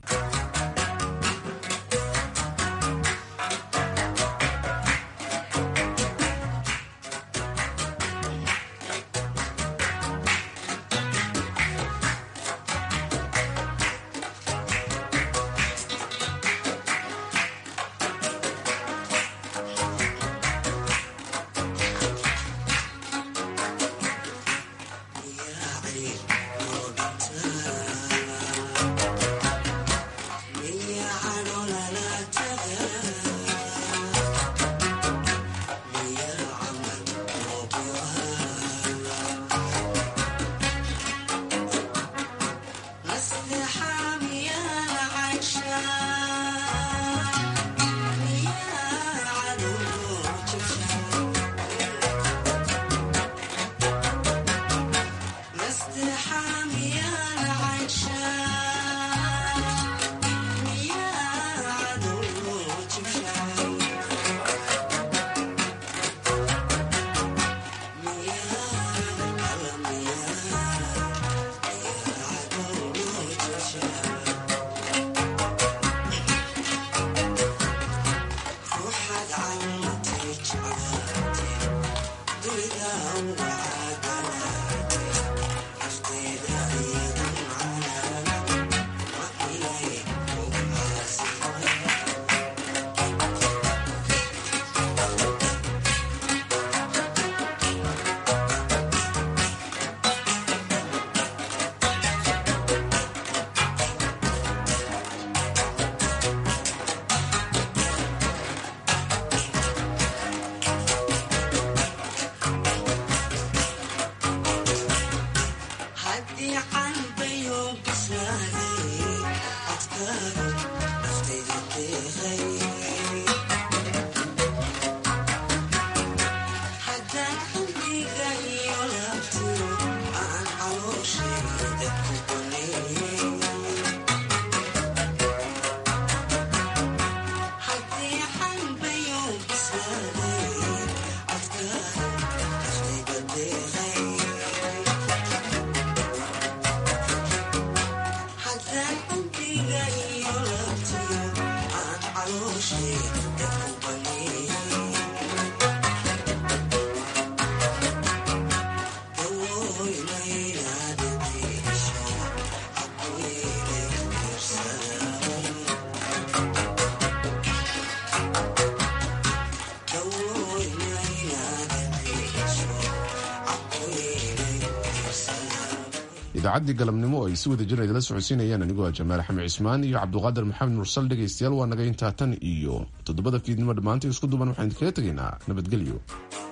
idaacaddii galabnimo oo ay si wada jir idila socodsiinayaan anigoo jamaal axmed cismaan iyo cabduqaadir maxamed mursal dhegaystayaal waa naga intaa tan iyo toddobada fiidnimo dhammaantii isku duban waxaan idinkaga tegaynaa nabadgelyo